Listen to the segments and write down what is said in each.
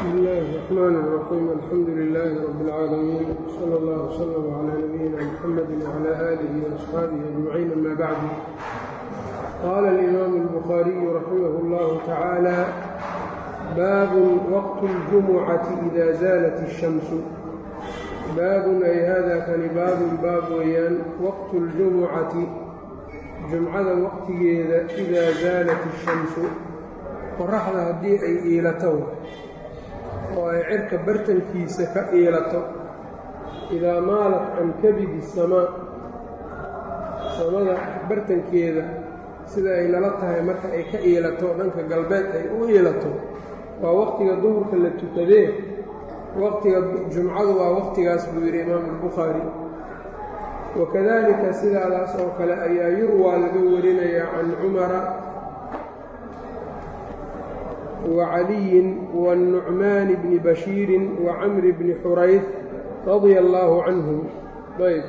بسم الله الرحمن الرحيم الحمد لله رب العالمين صلى الله وسلم على نبينا محمد وعلى آله وأصحابه أجمعين أما بعد قال الإمام البخاري رحمه الله تعالى باب وقت الجمعة إذا زالت الشمس باب أي هذا kani baabun baab weeyaan waqtu اljumucati jumcada waqtigeeda إidaa zaalat الshamsu qoraxda haddii ay iilato oo ay cirka bartankiisa ka iilato idaa maalat can kabidi الsamaa samada bartankeeda sida ay nala tahay marka ay ka iilato dhanka galbeed ay u iilato waa waqtiga duhurka la tukadee waqtiga jumcadu waa waqtigaas buu yidhi imaamu albukhaari wakadalika sidaadaas oo kale ayaa yurwaa laga warinayaa can cumara wa caliyin wanucmaani bni bashiirin wa camri bni xurayf radia allaahu canhum ayb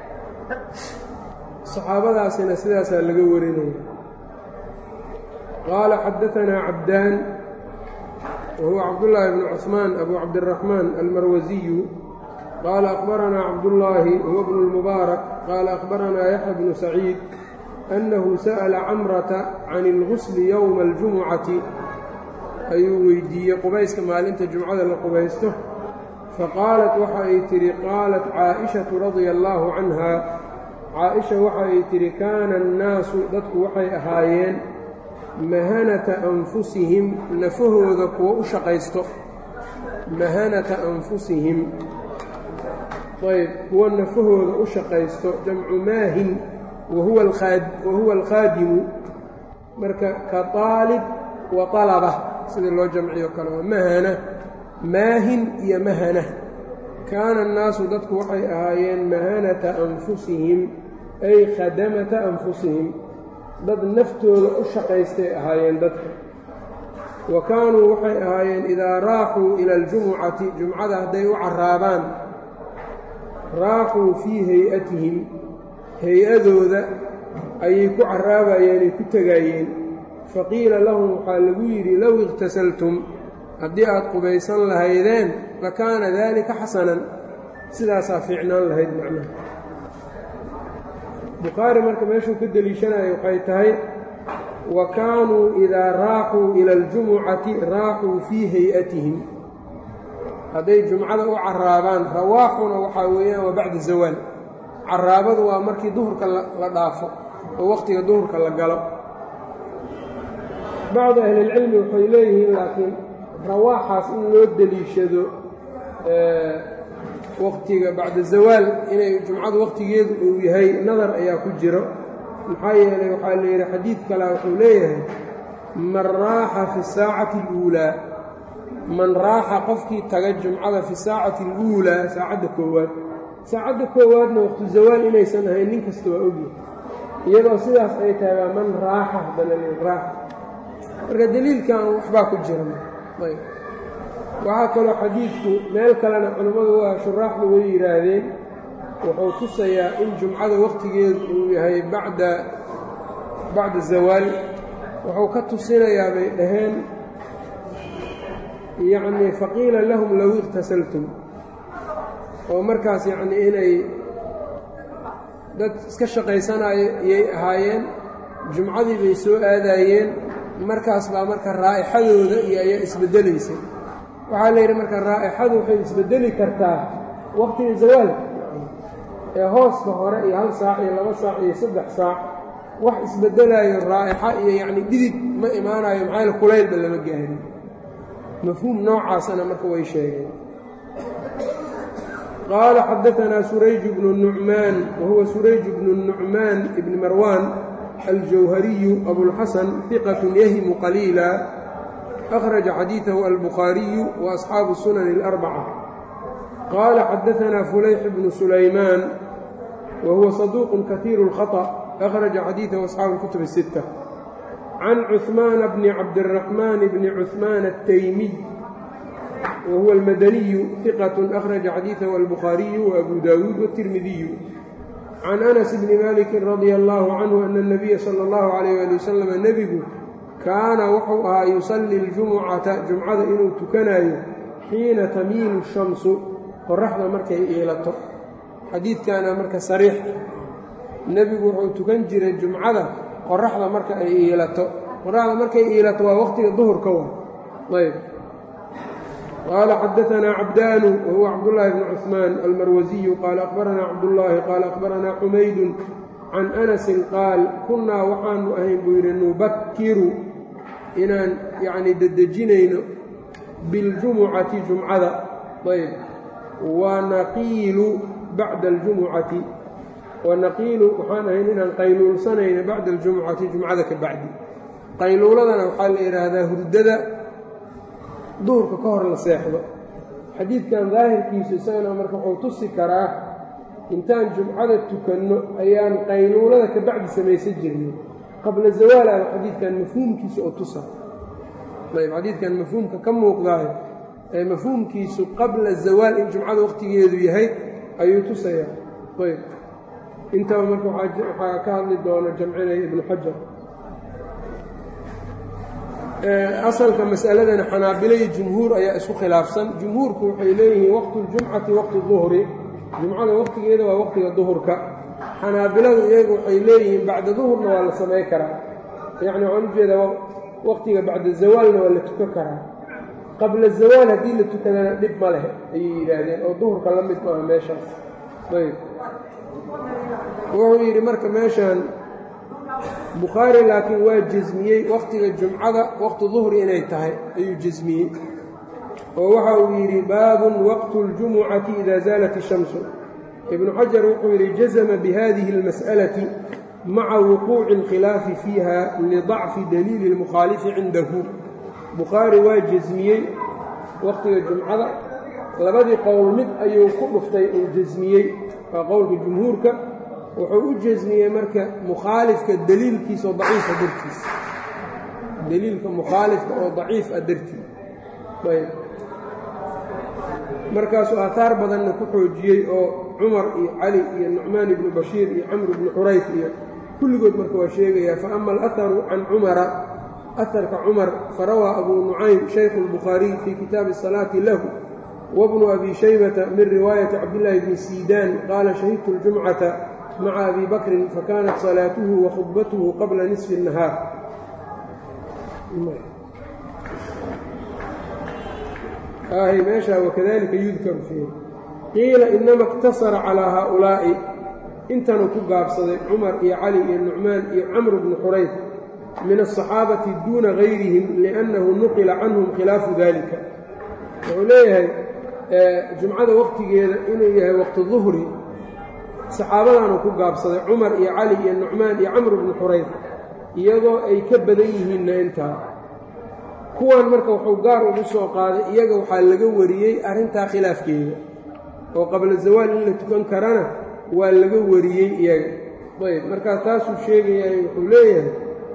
saxaabadaasina sidaasaa laga warinaya qaala xadaanaa cabdaan whuwa cabdاللahi بن cثmaan أbu cabdالرaحmaan almarwasiyu qaala أخbaranaa cabdالlaahi huwa bn الmubaarak qaala أخbaranaa yaxya bnu saciid أnnahu sa'la camrata can اlgusli yowma اljumucati ayuu weydiiyey qubayska maalinta jumcada la qubaysto faqaalat waxa ay tidhi qaalat caaئiشhaةu radia اllaahu canha caaئisha waxa ay tidhi kaana الnaasu dadku waxay ahaayeen mahanata anfusihim nafahooda kuwa u shaqaysto mahanata anfusihim ayb kuwa nafahooda u shaqaysto jamcu maahin wahuwa alkhaadimu marka ka aalib wa alaba sida loo jamciyo kale waa mahana maahin iyo mahana kaana annaasu dadku waxay ahaayeen mahanata anfusihim ay khadamata anfusihim dad naftooda u shaqaystay ahaayeen dadka wa kaanuu waxay ahaayeen idaa raaxuu ila aljumucati jumcada hadday u carraabaan raaxuu fii hay-atihim hay-adooda ayay ku carraabayeen ay ku tegaayeen faqiila lahum waxaa lagu yidhi low ikhtasaltum haddii aad qubaysan lahaydeen lakaana daalika xasanan sidaasaa fiicnaan lahayd macnaha bukhaari marka meeshuu ka deliishanayo waxay tahay wa kaanuu idaa raaxuu ila aljumucati raaxuu fii hay-atihim hadday jumcada u carraabaan rawaaxuna waxaa weeyaan waa bacda zawaal carraabadu waa markii duhurka la dhaafo oo wakhtiga duhurka la galo bacdu ahlilcilmi waxay leeyihiin laakiin rawaaxaas in loo deliishado waqtiga bacda zawaal inay jumcadu waqtigeedu uu yahay nadar ayaa ku jiro maxaa yeelay waxaa la yidhi xadiid kale wuxuu leeyahay man raaxa fi saacati اluulaa man raaxa qofkii taga jumcada fi saacati اluulaa saacadda koowaad saacadda koowaadna waqtu zawaal inaysan ahayn nin kasta waa ogyahay iyadoo sidaas ay tahay baa man raaxa haddana raaxa marka deliilkan waxbaa ku jira ayb waxaa kaloo xadiidku meel kalena culimmadu waa shuraaxdu way yidhaahdeen wuxuu tusayaa in jumcada wakhtigeedu uu yahay bacda bacda zawaal wuxuu ka tusinayaa bay dhaheen yacnii faqiila lahum low ikhtasaltum oo markaas yacnii inay dad iska shaqaysanayo iyay ahaayeen jumcadii bay soo aadaayeen markaas baa marka raa'ixadooda iyo ayaa isbeddelaysay waxaa la yidhi marka raa'ixadu waxay isbeddeli kartaa waqtiga zawaalka ee hooska hore iyo hal saac iyo laba saac iyo saddex saac wax isbeddelaayo raa'ixa iyo yacni dhidid ma imaanayo maxayl kulaylba lama gaarin mafhuum noocaasana marka way sheegeen qaala xadaanaa surayj bnu nucmaan wahuwa surayj bnu nucmaan ibni marwaan aljawhariyu abulxasan hiqatun yahimu qaliila أخرج xadيiثه البخاaرiي وأصحاaب السنن الأربعة qال xdثnا فulayح بن سuلayمان وهuوa صدوq kaثير الخطأ أخرج xadيiثه أصحاaب الكتب الستة عن cثمان بن cabدالرحمن بن cثمان التyمي وهuوa المdني ثقة أخرج xadيiثه البخاaرiي وأبو داود والترمذي عن أنس بن مالك رضي الله عنه أن النبي صلى الله عليه لي وسلم نبgu kaana wuxuu ahaa yusallii اljumucata jumcada inuu tukanaayo xiina tamiilu shamsu qoraxda markay iilato xadiidkaana marka sariix nebigu wuxuu tukan jiray jumcada qoraxda marka ay iilato qoraxda markay iilato waa waqtiga duhurka wa ayb qaala xadaanaa cabdaanu wahuwa cabdullaahi bni cusmaan almarwasiyu qaala akhbaranaa cabdullaahi qaala akhbaranaa xumaydun can anasin qaal kunnaa waxaanu ahayn buu yidhi nubakiru inaan yacnii dedejinayno biاljumucati jumcada ayb wanaqiilu bacda aljumucati wanaqiilu waxaan ahayn inaan qayluulsanayno bacda aljumucati jumcada ka bacdi qayluuladana waxaa la yidhaahdaa hurdada duhurka ka hor la seexdo xadiidkan daahirkiisu isagana marka wuxuu tusi karaa intaan jumcada tukanno ayaan qayluulada ka bacdi samaysan jirnay qabla zawaal ama xadiidkan mafhuumkiisa oo tusa ayb xadiidkan mafhuumka ka muuqdaayo ee mafhuumkiisu qabla zawaal in jumcada waqtigeedu yahay ayuu tusayaa ayb intaba marka waxaa ka hadli doona jamcinaya ibnu xajar asalka masaladana xanaabilo iyo jumhuur ayaa isku khilaafsan jumhuurku waxay leeyihiin waqtu ljumcati waqtu duhri jumcada waqtigeeda waa waqtiga duhurka xanaabiladu iyagu waxay leeyihiin bacda duhurna waa la samay karaa yacni waxaan ujeedaa waqtiga bacda zawaalna waa la tukan karaa qabla zawaal haddii la tukadana dhib ma leh ayay yidhaahdeen oo duhurka la mid maaha meeshaas ayb wuxuu yidhi marka meeshan bukhaari laakiin waa jasmiyey waqtiga jumcada waqti duhri inay tahay ayuu jasmiyey oo waxa uu yidhi baabun waqtu اljumucati ida zaalat الshamsu ibnu xajar wuxuu yidhi jazma bihadihi اlmas'alati maca wuquuci اlkhilaafi fiiha lidacfi daliili اlmukhaalifi cindahu bukhaari waa jasmiyey waqtiga jumcada labadii qowl mid ayuu ku dhuftay uu jasmiyey waa qowlka jumhuurka wuxuu u jasmiyey marka mukhaalifka daliilkiisa oo daciifa dartiis daliilka mukhaalifka oo daciif ah dartii ayb markaasuu aataar badanna ku xoojiyey oo cumar iyo cali iyo nucmaan ibnu bashiir iyo camr ibnu xurayf iyo kulligood marka waa sheegayaa fa ama alaharu can cumara aharka cumar farawaa abuu nucaym shaykhu اlbukhaariy fii kitaabi الsalaati lahu wabnu abi shaybata min riwaayati cabdillaahi bni siidaan qaala shahidtu اljumcata maca abi bakrin fakanat salaatuhu wa khudbatuhu qabla nisfi الnahaar ahy meeshaa wakadalika yudkaru fiihi qiila inama اqtasara calىa haaulaa'i intanuu ku gaabsaday cumar iyo cali iyo nucmaan iyo camr bnu xurayf min aلصaxaabati duuna gayrihim liأnnahu nuqila canhum khilaafu dalika wuxuu leeyahay jumcada waqtigeeda inuu yahay waqti duhri saxaabadaanuu ku gaabsaday cumar iyo cali iyo nucmaan iyo camr bnu xurayf iyagoo ay ka badan yihiinna intaa kuwan marka wuxuu gaar ugu soo qaaday iyaga waxaa laga wariyey arrintaa khilaafkeeda oo qabla zawaal in la tukan karana waa laga wariyey iyaga ayb markaa taasuu sheegayaay wuxuu leeyahay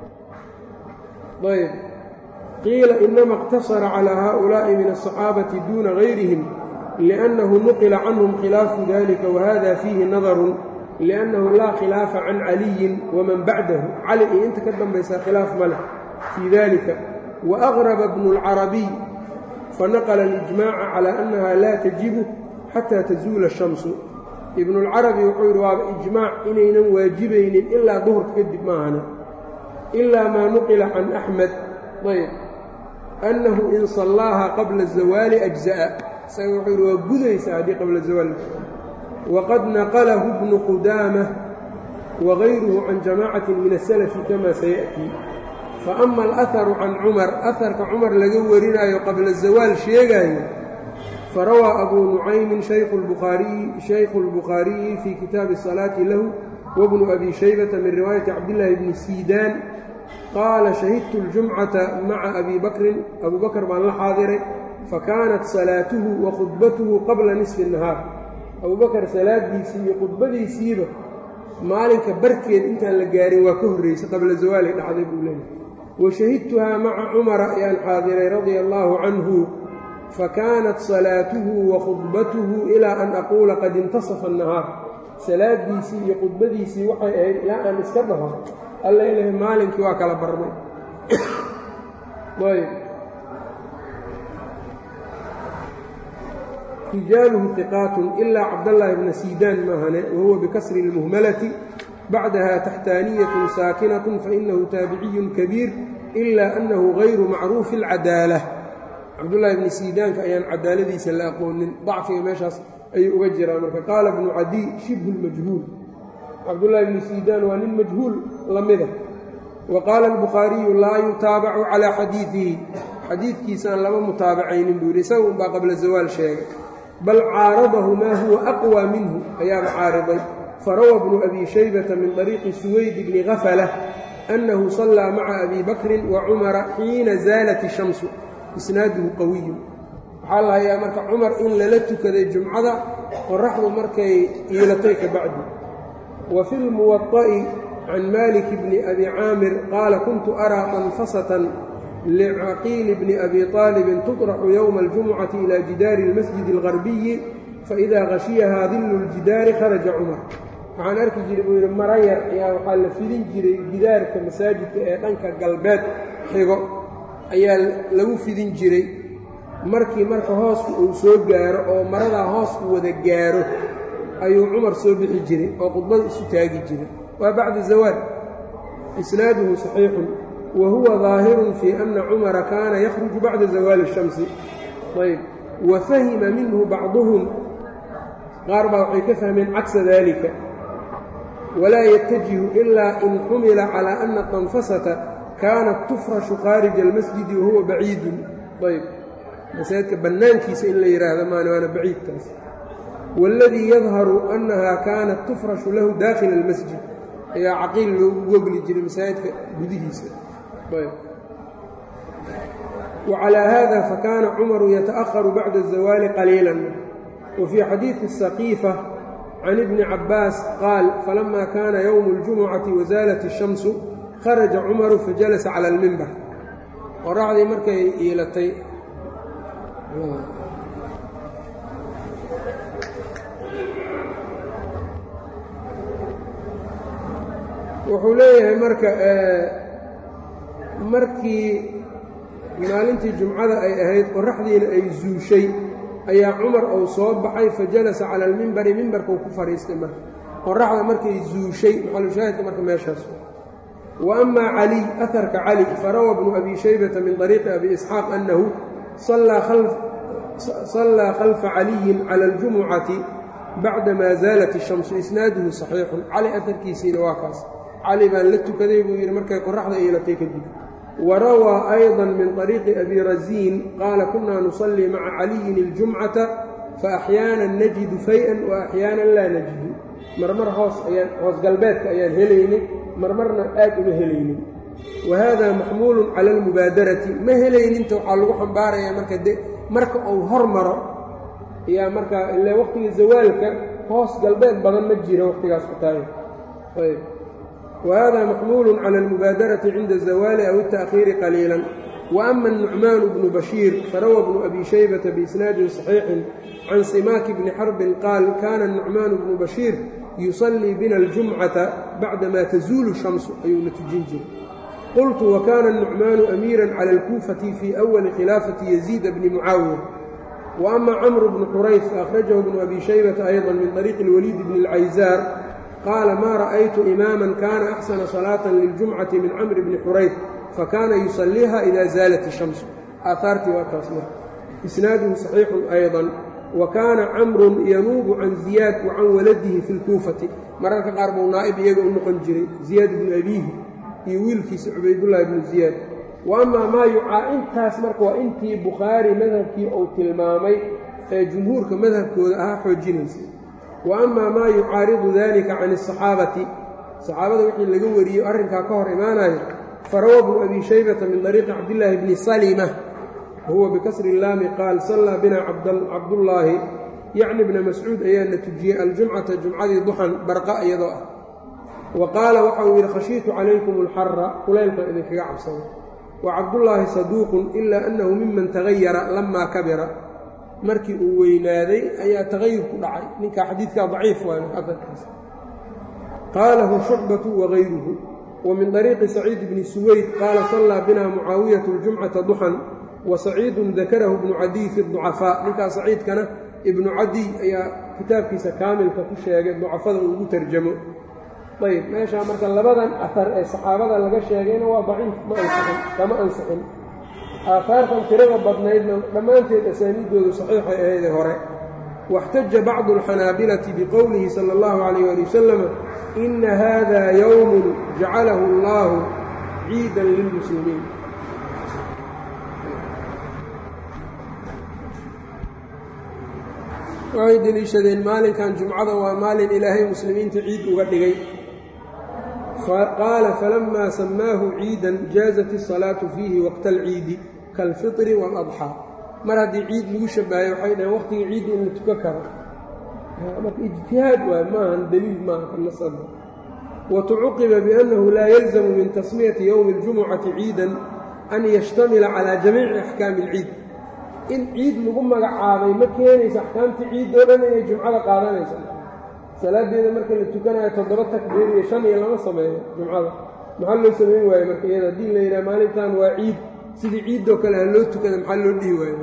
ayb qiila inama اqtasara calىa haؤulaaءi min الصaxaabati duuna gayrihim liأnnahu nuqila canhum khilaafu dalika wahada fiihi nadarun liأnnahu laa khilaafa can caliyin waman bacdahu cali iyo inta ka dambaysaa khilaaf ma leh fii dalika وأغرب بن الcربي فنqل الإجماع على أنها لا تجiب xتى تزuuل الشhمس iبن الcربي wuxuu yidhi waaba إجmاع inaynan waajibaynin ilaa duهرka kadib maahane إlا ma نqلa عن أحمد ayb أنه in صaلاaha qabلa الزawاaل أجزأ isaga wuxuu yidhi waa gudaysaa haddii qabla الزawاal وqad نqله بن qudاmة وغayruه عan جamاcaة min السلف kama سيأتي faama alaharu can cumar aharka cumar laga warinaayo qabla zawaal sheegaayo farawaa abuu nucaymin shaykhu اlbukhaariyi fii kitaabi الsalaati lahu wabnu abi shaybata min riwaayati cabdillaahi bni siidaan qaala shahidtu اljumcata maca abi bakrin abuu bakr baan la xaadiray fakaanat salaatuhu wa khudbatuhu qabla nisfi الnahaar abuu bakar salaadiisii iyo khudbadiisiiba maalinka barkeed intaan la gaarin waa ka horraysay qabla zawaalay dhacday buu leeyahay washahidtuhaa maca cumara ayaan xaadiray radia allaahu canhu fakaanat salaatuhu wa khudbatuhu ilaa an aquula qad intasafa annahaar salaadiisii iyo khudbadiisii waxay ahayd ilaa aan iska dhaho alla ilahay maalinkii waa kala barmay ayb rijaaluhu hiqaatun ilaa cabdallaahi bna siidaan maahane wahuwa bikasri اlmuhmalati bacdaha taxtaaniyatun saakinatun fainahu taabiciyun kabiir ilaa annahu gayru macruufi اlcadaala cabdullaahi bni siidaanka ayaan cadaaladiisa la aqoonin dacfiga meeshaas ayuu uga jiraa marka qaala bnu cadiy shibhu lmajhuul cabdullaahi bni siidaan waa nin majhuul la mida wa qaala albukhaariyu laa yutaabacu calaa xadiidihi xadiidkiisaan lama mutaabacaynin buu yidhi isaga unbaa qabla zawaal sheegay bal caaradahu maa huwa aqwى minhu ayaaba caariday farawa bnu abi shaybata min طariiqi suwayd bni gafala annahu sallaa maca abi bakrin wa cumara xiina zaalat ishamsu isnaaduhu qawiyu waxaa la hayaa marka cumar in lala tukaday jumcada qoraxdu markay iilatay ka bacdi wa fi lmuwaطa'i can malik bni abi caamir qaala kuntu araa anfasatan lcaqiili bni abi طaalibin tuطraxu yowma اljumucati ila jidaari اlmasjid اlgarbiyi faإida hashiyahaa dillu اljidaari kharaja cumar waxaan arki jiray buu yidhi mara yar ayaa waxaa la fidin jiray gidaarka masaajidka ee dhanka galbeed xigo ayaa lagu fidin jiray markii marka hoosku uu soo gaaro oo maradaa hoosku wada gaaro ayuu cumar soo bixi jiray oo khudbada isu taagi jiray waa bacda zawaal isnaaduhu saxiixun wa huwa daahirun fii anna cumara kaana yakhruju bacda zawaali الshamsi ayb wa fahima minhu bacduhum qaar baa waxay ka fahmeen cagsa dalika walaa yatajihu ilaa in xumila calaa ana tanfasata kaanat tufrashu khaarija almasjidi wahuwa baciidun ayb masaajidka bannaankiisa in la yidhaahdo maana waana baciidkaas waaladii yadharu annahaa kaanat tufrashu lahu daakhila almasjid ayaa caqiil loogu gogli jiray masaajidka gudihiisa wacalaa hada fakaana cumaru yata'aharu bacda azawaali qaliilan wa fii xadiidi saqiifa can ibni cabbaas qaal falama kaana yowmu اljumucati wasaalat الshamsu kharaja cumaru fajalasa cala almimbar qoraxdii markay iilatay wuxuu leeyahay marka markii maalintii jumcada ay ahayd qoraxdiina ay zuushay ayaa cumar uu soo baxay fajalasa cala almimbari mimbarkuu ku fadhiistay marka qoraxda markay zuushay maxalushaahidka marka meeshaas wa amaa caliy aharka cali farawa bnu abi shaybata min طariiqi abi isxaaq annahu sallaa khalfa caliyin cala اljumucati bacdamaa zaalat الshamsu isnaaduhu صaxiixun cali aharkiisiina waa kaas cali baan la tukaday buu yidhi markay qoraxda iilatay kadib warawaa ayضa min طariiqi abi rasiin qaala kunaa nusallii maca caliyin اljumcata faaxyaana najidu fay-an waaxyaana laa najidu marmar hoos ayaan hoos galbeedka ayaan helaynay marmarna aad uma helaynin wa hada maxmuulu cala almubaadarati ma helayninta waxaa lagu xambaarayaa marka de marka uu hor maro ayaa markaa ile waqtiga zawaalka hoos galbeed badan ma jira waqtigaas ku tahay ayb wa hada maxmuulu cala almubaadarati cinda azawaali aw اta'khiiri qaliila wa ama الnucmaan bnu bashiir farawa bnu abi shaybata biisnaadin صaxiixin can simaaki bni xarbin qaal kana nucmaan bnu bashiir yusallii bina aljumcata bacdamaa tazuulu shamsu ayuuna tujin jiray qultu wa kaana nucmaanu amiiran cala alkuufati fii awali khilaafati yaziida bni mucaawiya wa ama camru bnu xurays faأkhrajahu bnu abi shaybata ayضa min طariiqi اlwaliid bni اlcayzaar qaala maa ra'aytu imaaman kana axsana salaatan liljumcati min camri bni xurays fakana yusalliiha ida zaalat الshamsu aahaartii waa taas marka isnaaduhu صaxiixun ayضa wa kaana camrun yanuubu can ziyaad wa can waladihi fi lkuufati mararka qaar buu naa'ib iyaga u noqon jiray ziyaad ibnu abiihi iyo wiilkiisa cubaydullaahi ibnu ziyaad wa amaa maa yucaa intaas marka waa intii bukhaari madhabkii uu tilmaamay ee jumhuurka madhabkooda ahaa xoojinaysa wa amaa maa yucaaridu dalika can asaxaabati saxaabada wixii laga wariyo arrinkaa ka hor imaanayo farawa bnu abi shaybata min dariiqi cabdillaahi bni salima wahuwa bikasri illaami qaal sallaa bina cabdullaahi yacni bna mascuud ayaana tujiyey aljumcata jumcadii duxan barqa iyadoo ah wa qaala waxa uu yidhi khashiitu calaykum alxara kulaylkan idinkaga cabsada wa cabdullaahi saduuqun ilaa annahu miman tagayara lamaa kabira markii uu weynaaday ayaa tagayur ku dhacay ninkaa xadiidkaa daciif waayo afarkiisa qaalahu shucbatu wagayruhu wa min طariiqi saciid bni suweyd qaala sallaa bina mucaawiyatu اljumcata duxan wa saciidun dakarahu bnu cadiy fi ducafaa ninkaa saciidkana ibnu cadiy ayaa kitaabkiisa kaamilka ku sheegay ducafada uu ugu tarjamo ayb meeshaa marka labadan ahar ee saxaabada laga sheegayna waa daciif ma ansixin kama ansixin aahaartan tirada badnaydna dhammaanteed asaaniiddoodu saxiixay ahaydee hore واxtaja bacdu الxanaabilati bqowlihi salى اllahu عalayh ali wasalam ina hada ywm jacalahu اllahu ciida lilmuslimiin waxay deliishadeen maalinkan jumcada waa maalin ilaahay muslimiinta ciid uga dhigay qaala falama samaahu ciidan jaazat الصalaaةu fiihi waqta اlciidi kاlfiطri wاladxىa mar haddii ciid lagu shabahay waxay dhaheen waqtiga ciidda in la tukan karo marka ijtihaad waay maahan daliil maaha kanasada watucuqiba biannahu laa yalzamu min tasmiyati yowmi اljumucati ciidan an yashtamila calaa jamiici axkaami اlciid in ciid lagu magacaabay ma keenaysa axkaamtii ciid oo dhan inay jumcada qaadanaysa salaadeeda marka la tukanayo toddoba takbiir iyo shan iyo lama sameeyo jumcada maxaa loo samayn waaye marka iyada haddii la yidhaha maalintan waa ciid sidii ciiddoo kale ha loo tukada maxaa loo dhihi waayo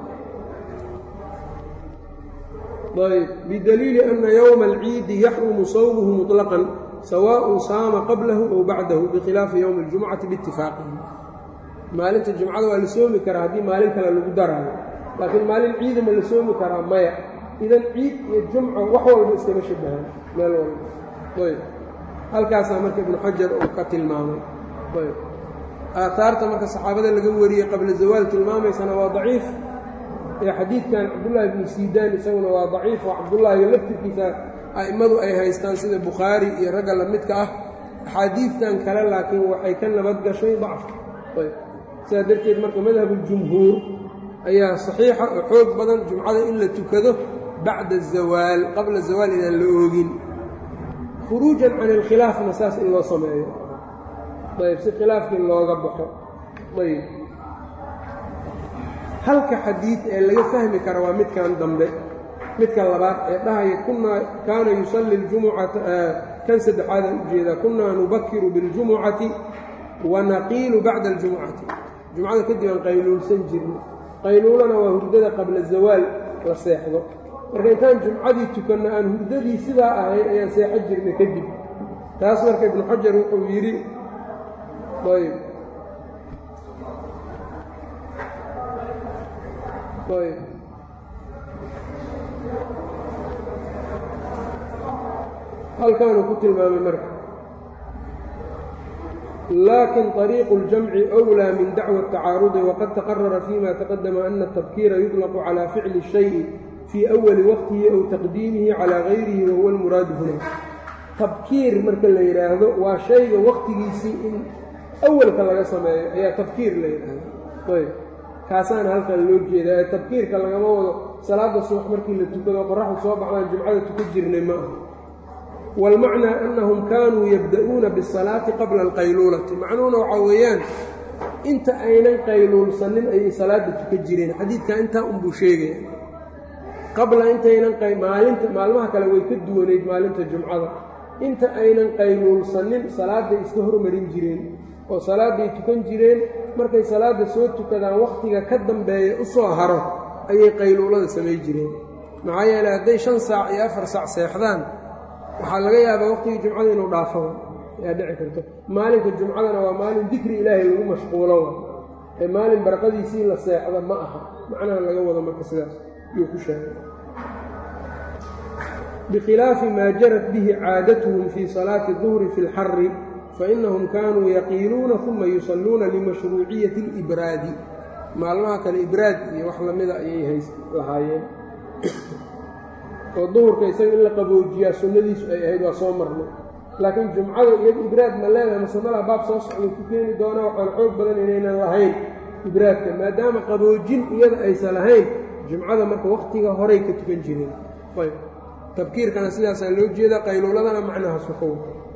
ayb bidaliili ana yowma alciidi yaxrumu sawmuhu muطlaqan sawaaءun saama qablahu ow bacdahu bikhilaafi yowmi اljumcati biitifaaqihim maalinta jumcada waa la soomi karaa haddii maalin kale lagu daraayo laakiin maalin ciida ma la soomi karaa maya idan ciid iyo jumco wax walba iskama shabahaan meel walba ayb halkaasaa marka ibnu xajar uu ka tilmaamay ayb aaaarta marka saxaabada laga wariyey qabla zawaal tilmaamaysana waa daciif ee xadiidkan cabdullaahi bnu siidaan isaguna waa daciif oo cabdullaahiga laftirkiisa a'immadu ay haystaan sida bukhaari iyo ragga la midka ah axaadiidtan kale laakiin waxay ka nabad gashay dacfka ayb sidaa darteed marka madhabuljumhuur ayaa saxiixa oo xoog badan jumcada in la tukado bacda azawaal qabla zawaal inaan la oogin khuruujan can ilkhilaafna saas in loo sameeyo ayb si khilaafkii looga baxo ayb halka xadiid ee laga fahmi kara waa midkan dambe midka labaad ee dhahaya kunaa kaana yusalli ljumucata kan saddexaadaan ujeedaa kunaa nubakiru biاljumucati wa naqiilu bacda aljumucati jumcada kadib aan qayluulsan jirno qayluulana waa hurdada qabla zawaal la seexdo marka intaan jumcadii tukanno aan hurdadii sidaa ahayn ayaan seexo jirnay kadib taas marka ibnu xajar wuxuu yidhi ayb ayb halkaanuu ku tilmaamay marka laakin طariiqu اljamci أwlىa min dacوى التacaarudi waqad taqarara fيma taqadama ana الtabkiira yuطlqu calى ficli الشhayءi fii أwali waqtihi aw taqdiimihi calى gayrihi wahuwa اlmuraadu huna tabkiir marka la yidhaahdo waa shayga waqtigiisii in awalka laga sameeyo ayaa tabkiir la yidhaahdo ayb kaasaana halkan loo jeedaa ee tabkiirka lagama wado salaada subax markii la tukado qoraxdu soo baxdaan jumcada tukan jirnay ma aha wاlmacnaa annahum kaanuu yabda'uuna biالsalaati qabla alqayluulati macnuhuna waxaa weeyaan inta aynan qayluulsanin ayay salaada tukan jireen xadiidkan intaa unbuu sheegaya qabla intaynan maalinta maalmaha kale way ka duwanayd maalinta jumcada inta aynan qayluulsanin salaadday iska hormarin jireen oo salaadday tukan jireen markay salaadda soo tukadaan wakhtiga ka dambeeya u soo haro ayay qayluulada samay jireen maxaa yeeley hadday shan saac iyo afar saac seexdaan waxaa laga yaabaa waqtigii jumcada inuu dhaafo ayaa dhici karto maalinka jumcadana waa maalin dikri ilaahay lagu mashquulo ee maalin barqadiisii la seexda ma aha macnaha laga wado marka sidaas yuu ku sheegay bikhilaafi maa jarat bihi caadatuhum fii salaati duhri fi اlxari fainahum kaanuu yaqiiluuna uma yusalluuna limashruuciyati اlibraadi maalmaha kale ibraad iyo wax lamida ayay hays lahaayeen oo duhurka isaga in la qaboojiyaa sunnadiisu ay ahayd waa soo marnay laakiin jumcada iyada ibraad ma leedahay masanada baab soo socda ku keeni doona waxaan xoog badan inaynan lahayn ibraadka maadaama qaboojin iyada aysan lahayn jumcada marka wakhtiga horay ka tukan jireen ayb tabkiirkana sidaasaa loo jeedaa qayluuladana macnahaas waxow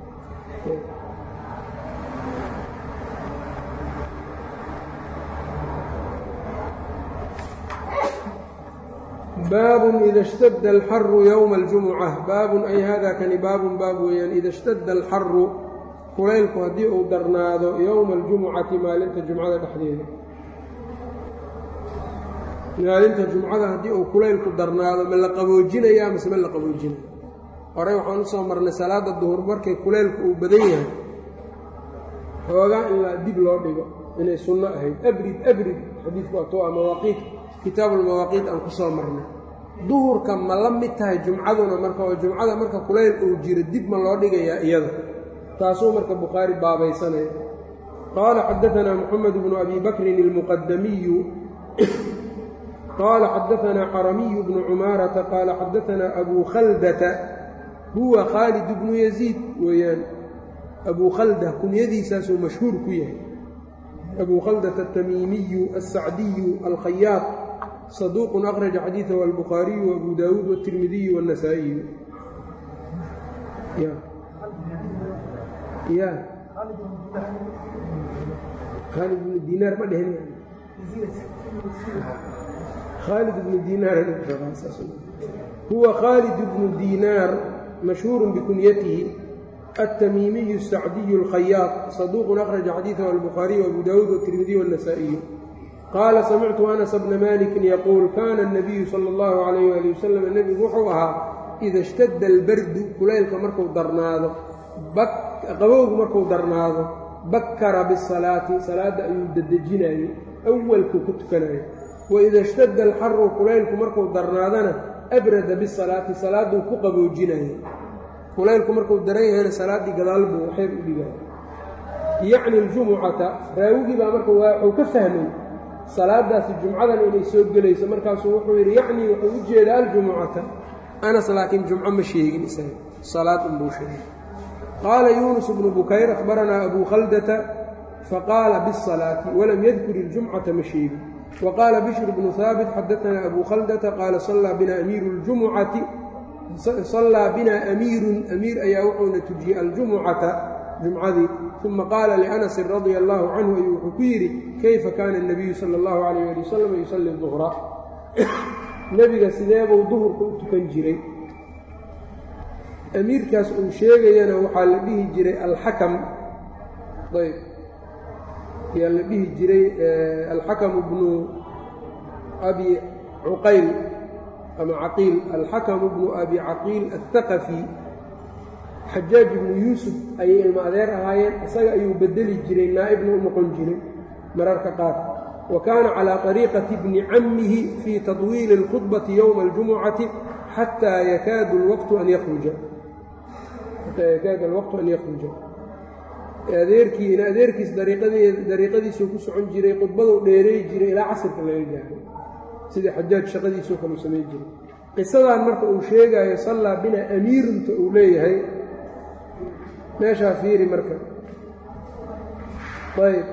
baabun ida اshtada alxaru yowma اljumuca baabun ay hada kani baabun baab weeyaan ida اshtada alxaru kulaylku haddii uu darnaado yowma اljumucati maalinta jumcada dhexdeeda maalinta jumcada haddii uu kulaylku darnaado ma la qaboojinayaa mase ma la qaboojinaya horey waxaan u soo marnay salaadda duhur markay kulaylku uu badan yahay xoogaa in la dib loo dhigo inay sunno ahayd abrid abrid xadiidku waa toa mawaaqiit kitaabulmawaaqiit aan ku soo marnay duhurka ma la mid tahay jumcaduna marka oo jumcada marka kulayl uu jiro dib ma loo dhigayaa iyada taasuu marka bukhaari baabaysanaya qaala xadaanaa moxamed bnu abi bakrin ilmuqadamiyu qaala xadaanaa xaramiyu bnu cumaarata qaala xadaanaa abuu khaldata huwa khaalid bnu yaziid weeyaan abuu khalda kunyadiisaasuu mashhuur ku yahay abuu khaldata atamiimiyu alsacdiyu alkhayaaq saduuqun akhraja xadiidahu albukhaariyu waabuu daawuud wاtirmidiyu wاnnasaa'iyu ya khaalid ibnu diinaar ma dhehin khaalid ibnu diinaar huwa khaalid ibnu diinaar mashhuur bikunyatihi التmimiي الsacdiي الkhayاaq صدوq أkرج xadيiثه الbخاaرiي وأbو dاود والتirmidي والنسائي qاala samictu أنس بna mالك yquuل kana النabiyu slى الlه عlيه aلي وsلم nebigu wuxuu ahaa إida اshtada اlbardu kulaylka marku darnaado qabowgu marku darnaado bakara bالصalaaةi salaada ayuu dedejinayo أwalkuu ka tukanayo وإida اshtada اlxaru kulaylku marku darnaadana أbrada bالصalaaةi salaaduu ku qaboojinayo kulaylku markuu daran yahayna salaaddii gadaal buu xeer u dhigaya yacni aljumucata raawigii baa marka wuxuu ka fahmay salaadaasi jumcadan inay soo gelayso markaasuu wuxuu yidhi yacnii wuxuu u jeedaa aljumucata anas laakiin jumco ma sheegin isaga salaad unbuu sheegay qaala yuunus bnu bukayr akhbaranaa abuu khaldata faqaala biالsalaati walam yadkur iljumcata ma sheegin wa qaala bishr bnu haabit xadaanaa abuu khaldata qaala sallaa bina amiiru اljumucati sallaa binaa amiirun amiir ayaa wuxuuna tujiyey aljumucata jumcadii uma qaala lianasin radia allaahu canhu ayuu wuxuu ku yidhi kayfa kaana اnabiyu sala اllahu calayh ali wasalam yusalli duhra nebiga sideebuu duhurka u tukan jiray amiirkaas uu sheegayana waxaa la dhihi jiray alxakam ayb ayaa la dhihi jiray alxakamu bnu abi cuqayl ama caqiil alxakamu bnu abi caqiil aلthaqafi xajaaj ibnu yuusuf ayay ilmo adeer ahaayeen isaga ayuu bedeli jiray naa'ibna u noqon jiray mararka qaar wa kaana calىa طariiqati bni cammihi fii taطwiili اlkhudbati yowma اljumucati xataa yakaadu اlwaqtu an yakhruja xataa yakaada alwaqtu an yakhruja adeerkii in adeerkiis dariiqadiisuu ku socon jiray khudbaduu dheereey jiray ilaa casirka laga gaaro sida xajaaj shaqadiisoo kale u samayn jiray qisadan marka uu sheegaayo sallaa bina amiirunta uu leeyahay meeshaa fiiri marka ayb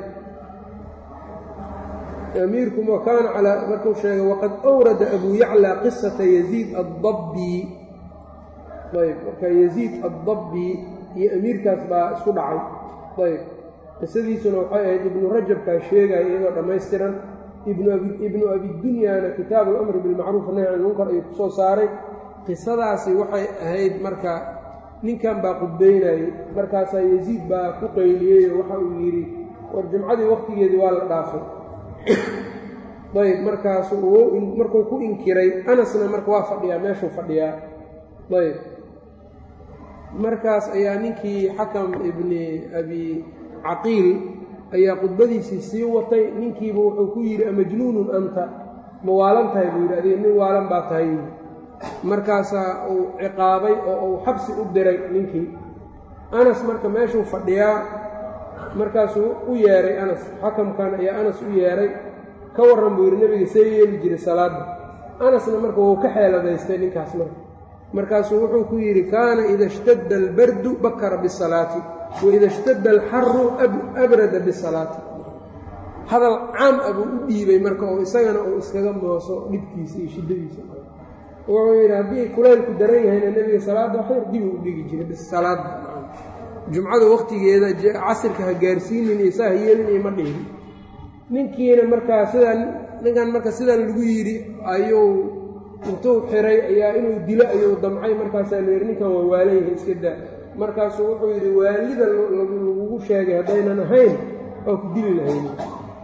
amiirku wakaana calaa markuu sheegay waqad awrada abuu yaclaa qisata yaziid addabbi ayb marka yaziid addabbi iyo amiirkaas baa isku dhacay ayb qisadiisuna waxay ahayd ibnu rajabkaa sheegaya iyadoo dhammaystiran ibnu abidunyaana kitaabu alamri bilmacruuf nahy can ilmunkar ayuu ku soo saaray qisadaasi waxay ahayd marka ninkan baa qudbaynayey markaasaa yasiid baa ku qayliyeyo waxa uu yidhi war jumcadii wakhtigeedii waa la dhaafay ayb markaasu markuu ku inkiray anasna marka waa fadhiyaa meeshuu fadhiyaa ayb markaas ayaa ninkii xakam ibni abi caqiil ayaa khudbadiisii sii watay ninkiiba wuxuu ku yidhi amajnuunun anta ma waalan tahay buu yidhi adiga nin waalan baa tahay markaasaa uu ciqaabay oo uu xabsi u diray ninkii anas marka meeshuu fadhiyaa markaasuu u yeeray anas xakamkan ayaa anas u yeeray ka warran buu yidhi nebiga see yeeli jiray salaadda anasna marka wuu ka xeeladaystay ninkaas marka markaasuu wuxuu ku yidhi kaana ida ishtadda albardu bakara bisalaati waida ishtadda alxaru abrada bisalaati hadal caam ah buu u dhiibay marka oo isagana uu iskaga mooso dhibkiisa iyo shiddadiisa wuxuu yidhi haddii kulaylku daran yahayna nebiga salaadda waxyar dibuu u dhigi jiray bis salaadda jumcada wakhtigeeda casirka ha gaarsiinin iyo saa ha yeelin iyo ma dhihin ninkiina markaa sidaan ninkan marka sidan lagu yidhi ayuu intuu xiray ayaa inuu dilo ayuu damcay markaasaa la yidhi ninkan waa waalan yahay iska daa markaasuu wuxuu yidhi waalida lagugu sheegay haddaynan ahayn waa ku dili lahayn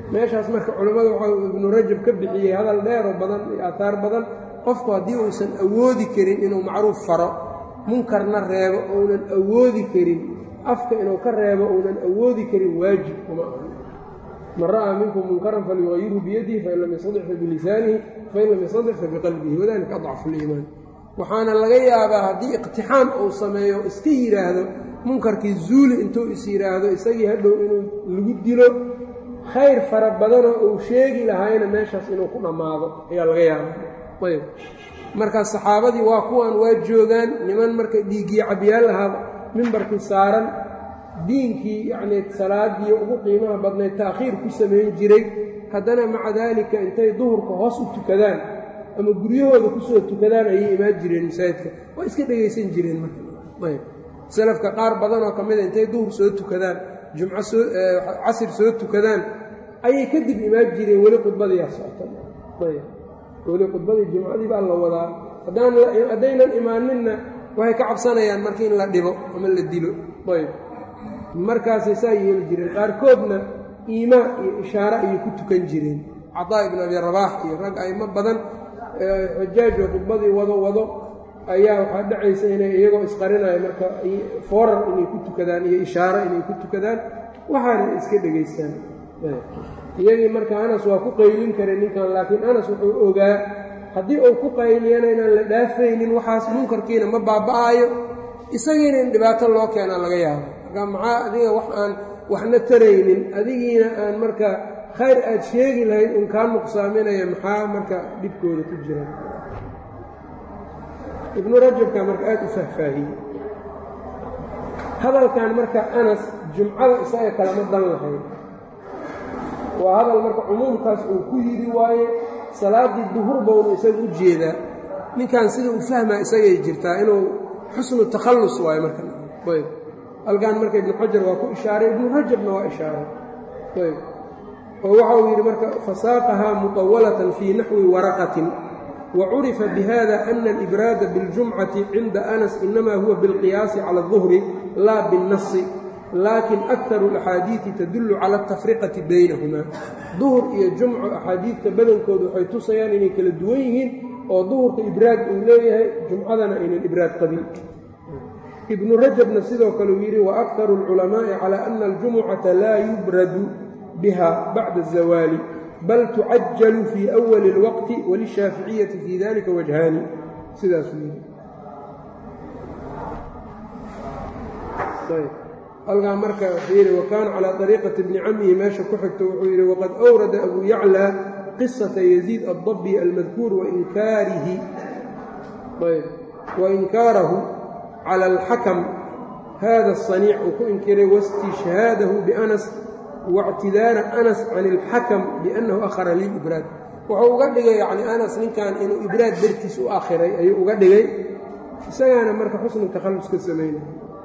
meeshaas marka culammada waxaa ibnu rajab ka bixiyey hadal dheeroo badan iyo aataar badan qofku haddii uusan awoodi karin inuu macruuf faro munkarna reebo ounan awoodi karin afka inuu ka reebo ounan awoodi karin waajib kuma aha man ra'aa minkum munkaran falyuqayirhu biyadihi fain lam yastadix fa bilisaanihi fain lam yastadix fa biqalbihi wadalika adcafu liimaan waxaana laga yaabaa haddii iqtixaam uu sameeyo iska yidhaahdo munkarkii zuuli intuu is yidhaahdo isagii hadhow inuu lagu dilo khayr fara badanoo uu sheegi lahaayna meeshaas inuu ku dhammaado ayaa laga yaabaa ayb marka saxaabadii waa kuwan waa joogaan niman marka dhiiggii cabyaal lahaa mimbarkii saaran diinkii yacnii salaadii ugu qiimaha badnayd ta'khiir ku samayn jiray haddana maca daalika intay duhurka hoos u tukadaan ama guryahooda kusoo tukadaan ayay imaan jireen masaajidka waa iska dhegaysan jireen marka ayb salafka qaar badanoo ka mida intay duhur soo tukadaan jumco soo casir soo tukadaan ayay kadib imaan jireen weli khudbadiyaa socota ayb weli khudbadii jumcadii baa la wadaa haddaynan imaaninna waxay ka cabsanayaan marka in la dhibo ama la dilo ayb markaasay saa yeeli jireen qaarkoodna iimaa iyo ishaare ayay ku tukan jireen cataa ibn abi rabaax iyo rag aymo badan xujaajo khudbadii wado wado ayaa waxaa dhacaysa inay iyagoo isqarinaya marka foorar inay ku tukadaan iyo ishaare inay ku tukadaan waxaana iska dhegaystaan iyagii marka anas waa ku qaylin kare ninkan laakiin anas wuxuu ogaa haddii uu ku qayliyana inaan la dhaafaynin waxaas munkarkiina ma baaba'aayo isagiina in dhibaato loo keenaa laga yaabo marka maxaa adiga wax aan waxna taraynin adigiina aan marka khayr aad sheegi lahayd un kaa nuqsaaminaya maxaa marka dhibkooda ku jira ibnu rajabka marka aad u fahfaahiyey hadalkan marka anas jumcada isaga kalama dan lahayd waa hadal marka cumuumkaas uu ku yidhi waaye salaaddii duhur bownu isaga u jeedaa ninkan sida u fahmaa isagay jirtaa inuu xusnu takhallus waayo marka ayb halkan marka ibnu xajar waa ku ishaaray ibnu rajabna waa ishaaray ayb oo waxa uu yidhi marka fasaaqahaa mutawalatan fii naxwi waraqatin wa curifa bihada ana alibraada biاljumcati cinda anas inama huwa biاlqiyaasi cala الظuhri laa biاnnasi laakin akharu alaxaadiidi tadullu cala altafriqati baynahuma duhur iyo jumco axaadiidta badankoodu waxay tusayaan inay kala duwan yihiin oo duhurka ibraad uu leeyahay jumcadana aynan ibraad qabin ibnu rajabna sidoo kale uu yidhi waakharu alculamaa'i calaa ana aljumucata laa yubradu biha bacda azawaali bal tucajalu fii awali اlwaqti walishaaficiyati fii dalika wajhaani sidaasuu yidhi halkaa marka wuxuu yidhi wa kaana calaa طariiqati bni camihi meesha ku xigto wuxuu yidhi waqad awrada abu yaclى qisata yaziid addabi almadkuur wainkaarihi wainkaarahu cala alxakam hada الصaniic uu ku inkiray waاstishhaadahu bianas waاctidaara anas can اlxakam biannahu akhara lilibraad wuxuu uga dhigay yani anas ninkan inuu ibraad dartiis u akhiray ayuu uga dhigay isagaana marka xusnu takhallus ka samaynaya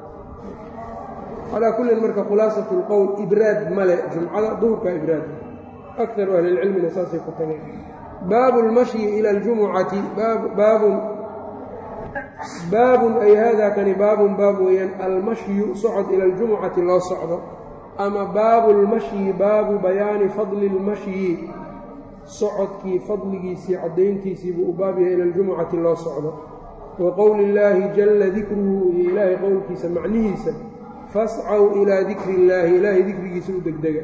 calaa kullin marka khulaasat اlqowl ibraad male jumcada duhurka ibraad akaru ahli اlcilmina saasay ku tageen baabu اlmashyi ila اljumucati baabun baabun ay hada kani baabun baab weeyaan almashyu socod ila اljumucati loo socdo ama baabu اlmashyi baabu bayaani fadli اlmashyi socodkii fadligiisii caddayntiisii buu u baab yahay ila اljumucati loo socdo wa qowli اllaahi jalla dikruhu iyo ilaahay qowlkiisa macnihiisa fascaw ilaa dikri illaahi ilaahay dikrigiisa u degdega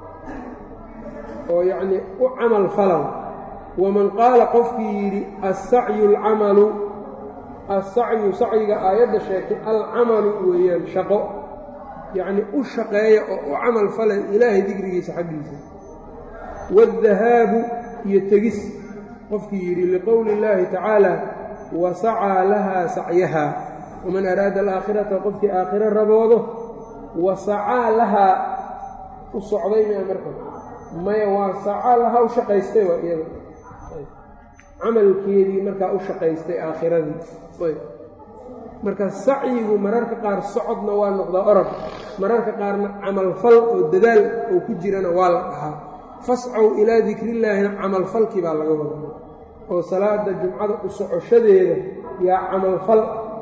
oo yacnii u camal falaw waman qaala qofkii yidhi assacyu alcamalu assacyu sacyiga aayadda sheegtay alcamalu weeyaan shaqo yacnii u shaqeeya oo u camal falay ilaahay dikrigiisa xaggiisa waaldahaabu iyo tegis qofkii yidhi liqowli illaahi tacaala wa sacaa lahaa sacyahaa waman araada alaakhirata qofkii aakhiro raboodo wa sacaa lahaa u socday mia marka maya waa sacaa lahaa u shaqaystay waa iyada camalkeedii markaa u shaqaystay aakhiradii ayb marka sacyigu mararka qaar socodna waa noqdaa orod mararka qaarna camalfal oo dadaal oo ku jirana waa la dhahaa fascaw ilaa dikrillaahina camalfalkii baa laga wada oo salaada jumcada u socoshadeeda yaa camalfal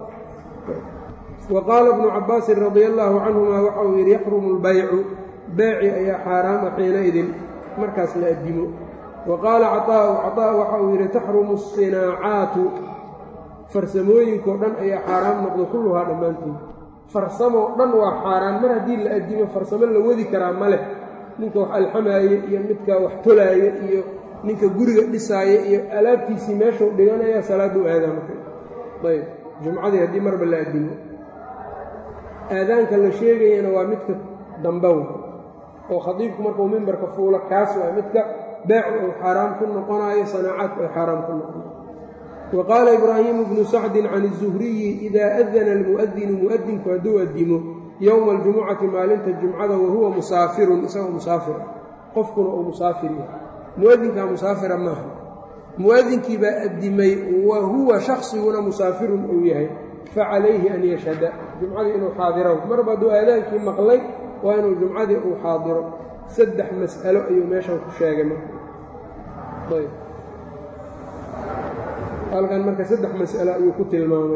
wa qaala ibnu cabbaasin radia allaahu canhuma waxa uu yidhi yaxrumu lbaycu beeci ayaa xaaraama xiinaidin markaas la addimo wa qaala caطaa'u caطaa waxa uu yidhi taxrumu asinaacaatu farsamooyinkao dhan ayaa xaaraam noqda kulluhaa dhammaanteed farsamoo dhan waa xaaraan mar haddii la addimo farsamo la wadi karaa ma leh ninka wax alxamaaye iyo midka wax tolaaya iyo ninka guriga dhisaaya iyo alaabtiisii meeshuu dhiganaya salaaduu aadaa marka ayb jumcadii haddii marba la addimo aadaanka la sheegayana waa midka dambow oo khadiibku markuu mimbarka fuulo kaas waa midka beecu uu xaaraam ku noqonaayo sanaacaadku ay xaaraam ku noqonayo wa qaala ibraahiimu bnu sacdin can izuhriyi idaa adana almu'adinu mu'adinku hadduu addimo yowma aljumucati maalinta jumcada wahuwa musaafirun isagoo musaafir ah qofkuna uu musaafir yahay mu'adinkaa musaafira maaha mu'adinkii baa addimay wa huwa shaksiguna musaafirun uu yahay facalayhi an yashhada jumcadii inuu xaadiro marba hadduu aadaankii maqlay waa inuu jumcadii uu xaadiro saddex mas'alo ayuu meeshan ku sheegay marka ayb halkan marka saddex mas'alo ayuu ku tilmaamay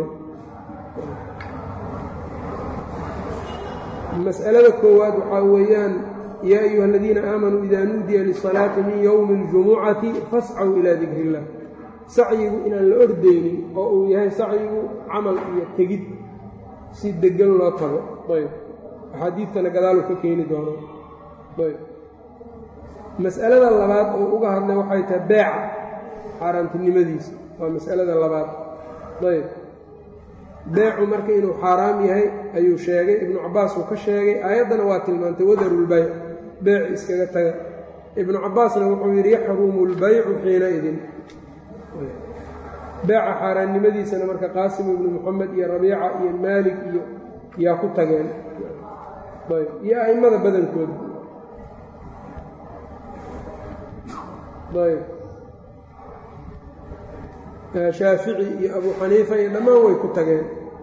mas'alada koowaad waxaa weeyaan yaa ayuha aladiina aamanuu idaa nuudiya lisalaati min yowmi اljumucati fascaw ilaa dikri illah sacyigu inaan la ordaynin oo uu yahay sacyigu camal iyo tegid si deggan loo tago ayb axaadiidtana gadaalu ka keeni doono ayb mas'alada labaad oo uga hadlay waxay tahay beeca xaaraantinimadiisa waa mas'alada labaad ayb beecu marka inuu xaaraam yahay ayuu sheegay ibnu cabbaas uu ka sheegay aayaddana waa tilmaantay wadarulbayc beec iskaga taga ibnu cabbaasna wuxuu yidhi yaxrumu lbaycu xiinaidin beeca xaaraannimadiisana marka qaasim ibnu moxamed iyo rabiica iyo maalik iyo yaa ku tageen ayb iyo a'immada badankood ayb shaafici iyo abu xaniifa iyo dhammaan way ku tageen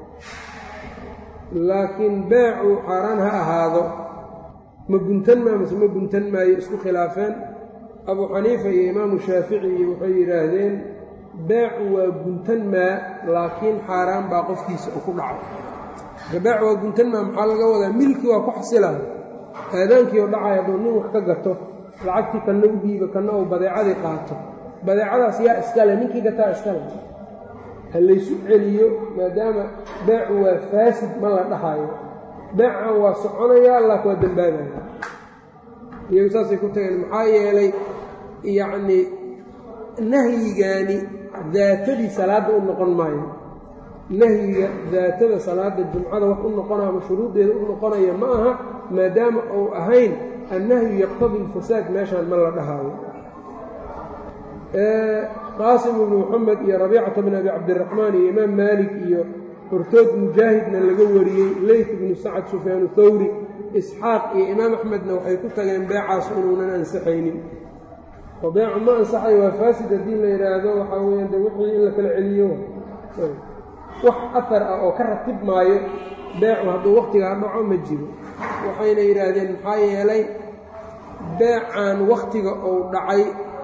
laakiin beecu xaaraan ha ahaado ma guntan maa mase ma guntan maayo isku khilaafeen abu xaniifa iyo imaamu shaafici iyo waxay yidhaahdeen beecu waa guntan maa laakiin xaaraan baa qofkiisa u ku dhacay marka beecu waa guntan maa maxaa laga wadaa milki waa ku xasilaa aadaankii oo dhacay hadduu nin wax ka gato lacagtii kanna u dhiibo kanna uu badeecadii qaato badeecadaas yaa iskale ninkii gataa iskale ha laysu celiyo maadaama beecu waa faasid ma la dhahayo beecan waa soconayaa laak waa dembaabaya iyagu saasay ku tageen maxaa yeelay yacnii nahyigaani daatadii salaadda u noqon maayo nahyiga daatada salaadda jumcada wax u noqonaya ama shuruuddeeda u noqonaya ma aha maadaama uu ahayn annahyu yaqtadi alfasaad meeshaan ma la dhahaayo qaasim ibnu moxamed iyo rabiicata bn abi cabdiraxmaan iyo imaam maalik iyo hortood mujaahidna laga wariyey leyt ibnu sacad sufyaanu thawri isxaaq iyo imaam axmedna waxay ku tageen beecaas inuunan ansaxaynin oo beecu ma ansaxayo waa faasid haddii la yidhaahdo waxaa weeyaan de wixii in la kala celiyo wax afar ah oo ka ratib maayo beecu hadduu wakhtigaa dhaco ma jiro waxayna yidhaahdeen maxaa yeelay beecan wakhtiga uu dhacay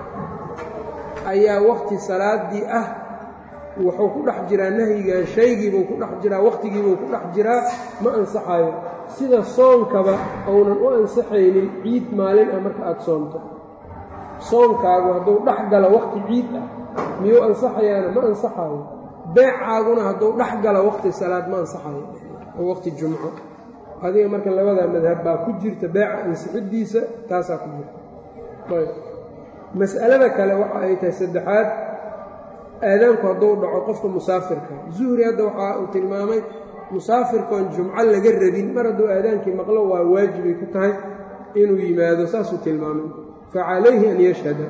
ayaa wakhti salaaddii ah wuxuu ku dhex jiraa nahyigan shaygiibuu ku dhex jiraa wakhtigiibuu ku dhex jiraa ma ansaxayo sida soonkaba ounan u ansaxaynin ciid maalin ah marka aada soomto soonkaagu hadduu dhex galo wakhti ciid ah miyuu ansaxayaana ma ansaxayo beecaaguna hadduu dhex galo wakhti salaad ma ansaxayo oo wakhti jumco adiga marka labadaa madhab baa ku jirta beeca ansixiddiisa taasaa ku jirta ayb mas'alada kale waxa ay tahay saddexaad aadaanku hadduu dhaco qofka musaafirka zuhri hadda waxaa uu tilmaamay musaafirkoon jumco laga rabin mar hadduu aadaankii maqlo waa waajibay ku tahay inuu yimaado saasuu tilmaamay fa calayhi an yashhada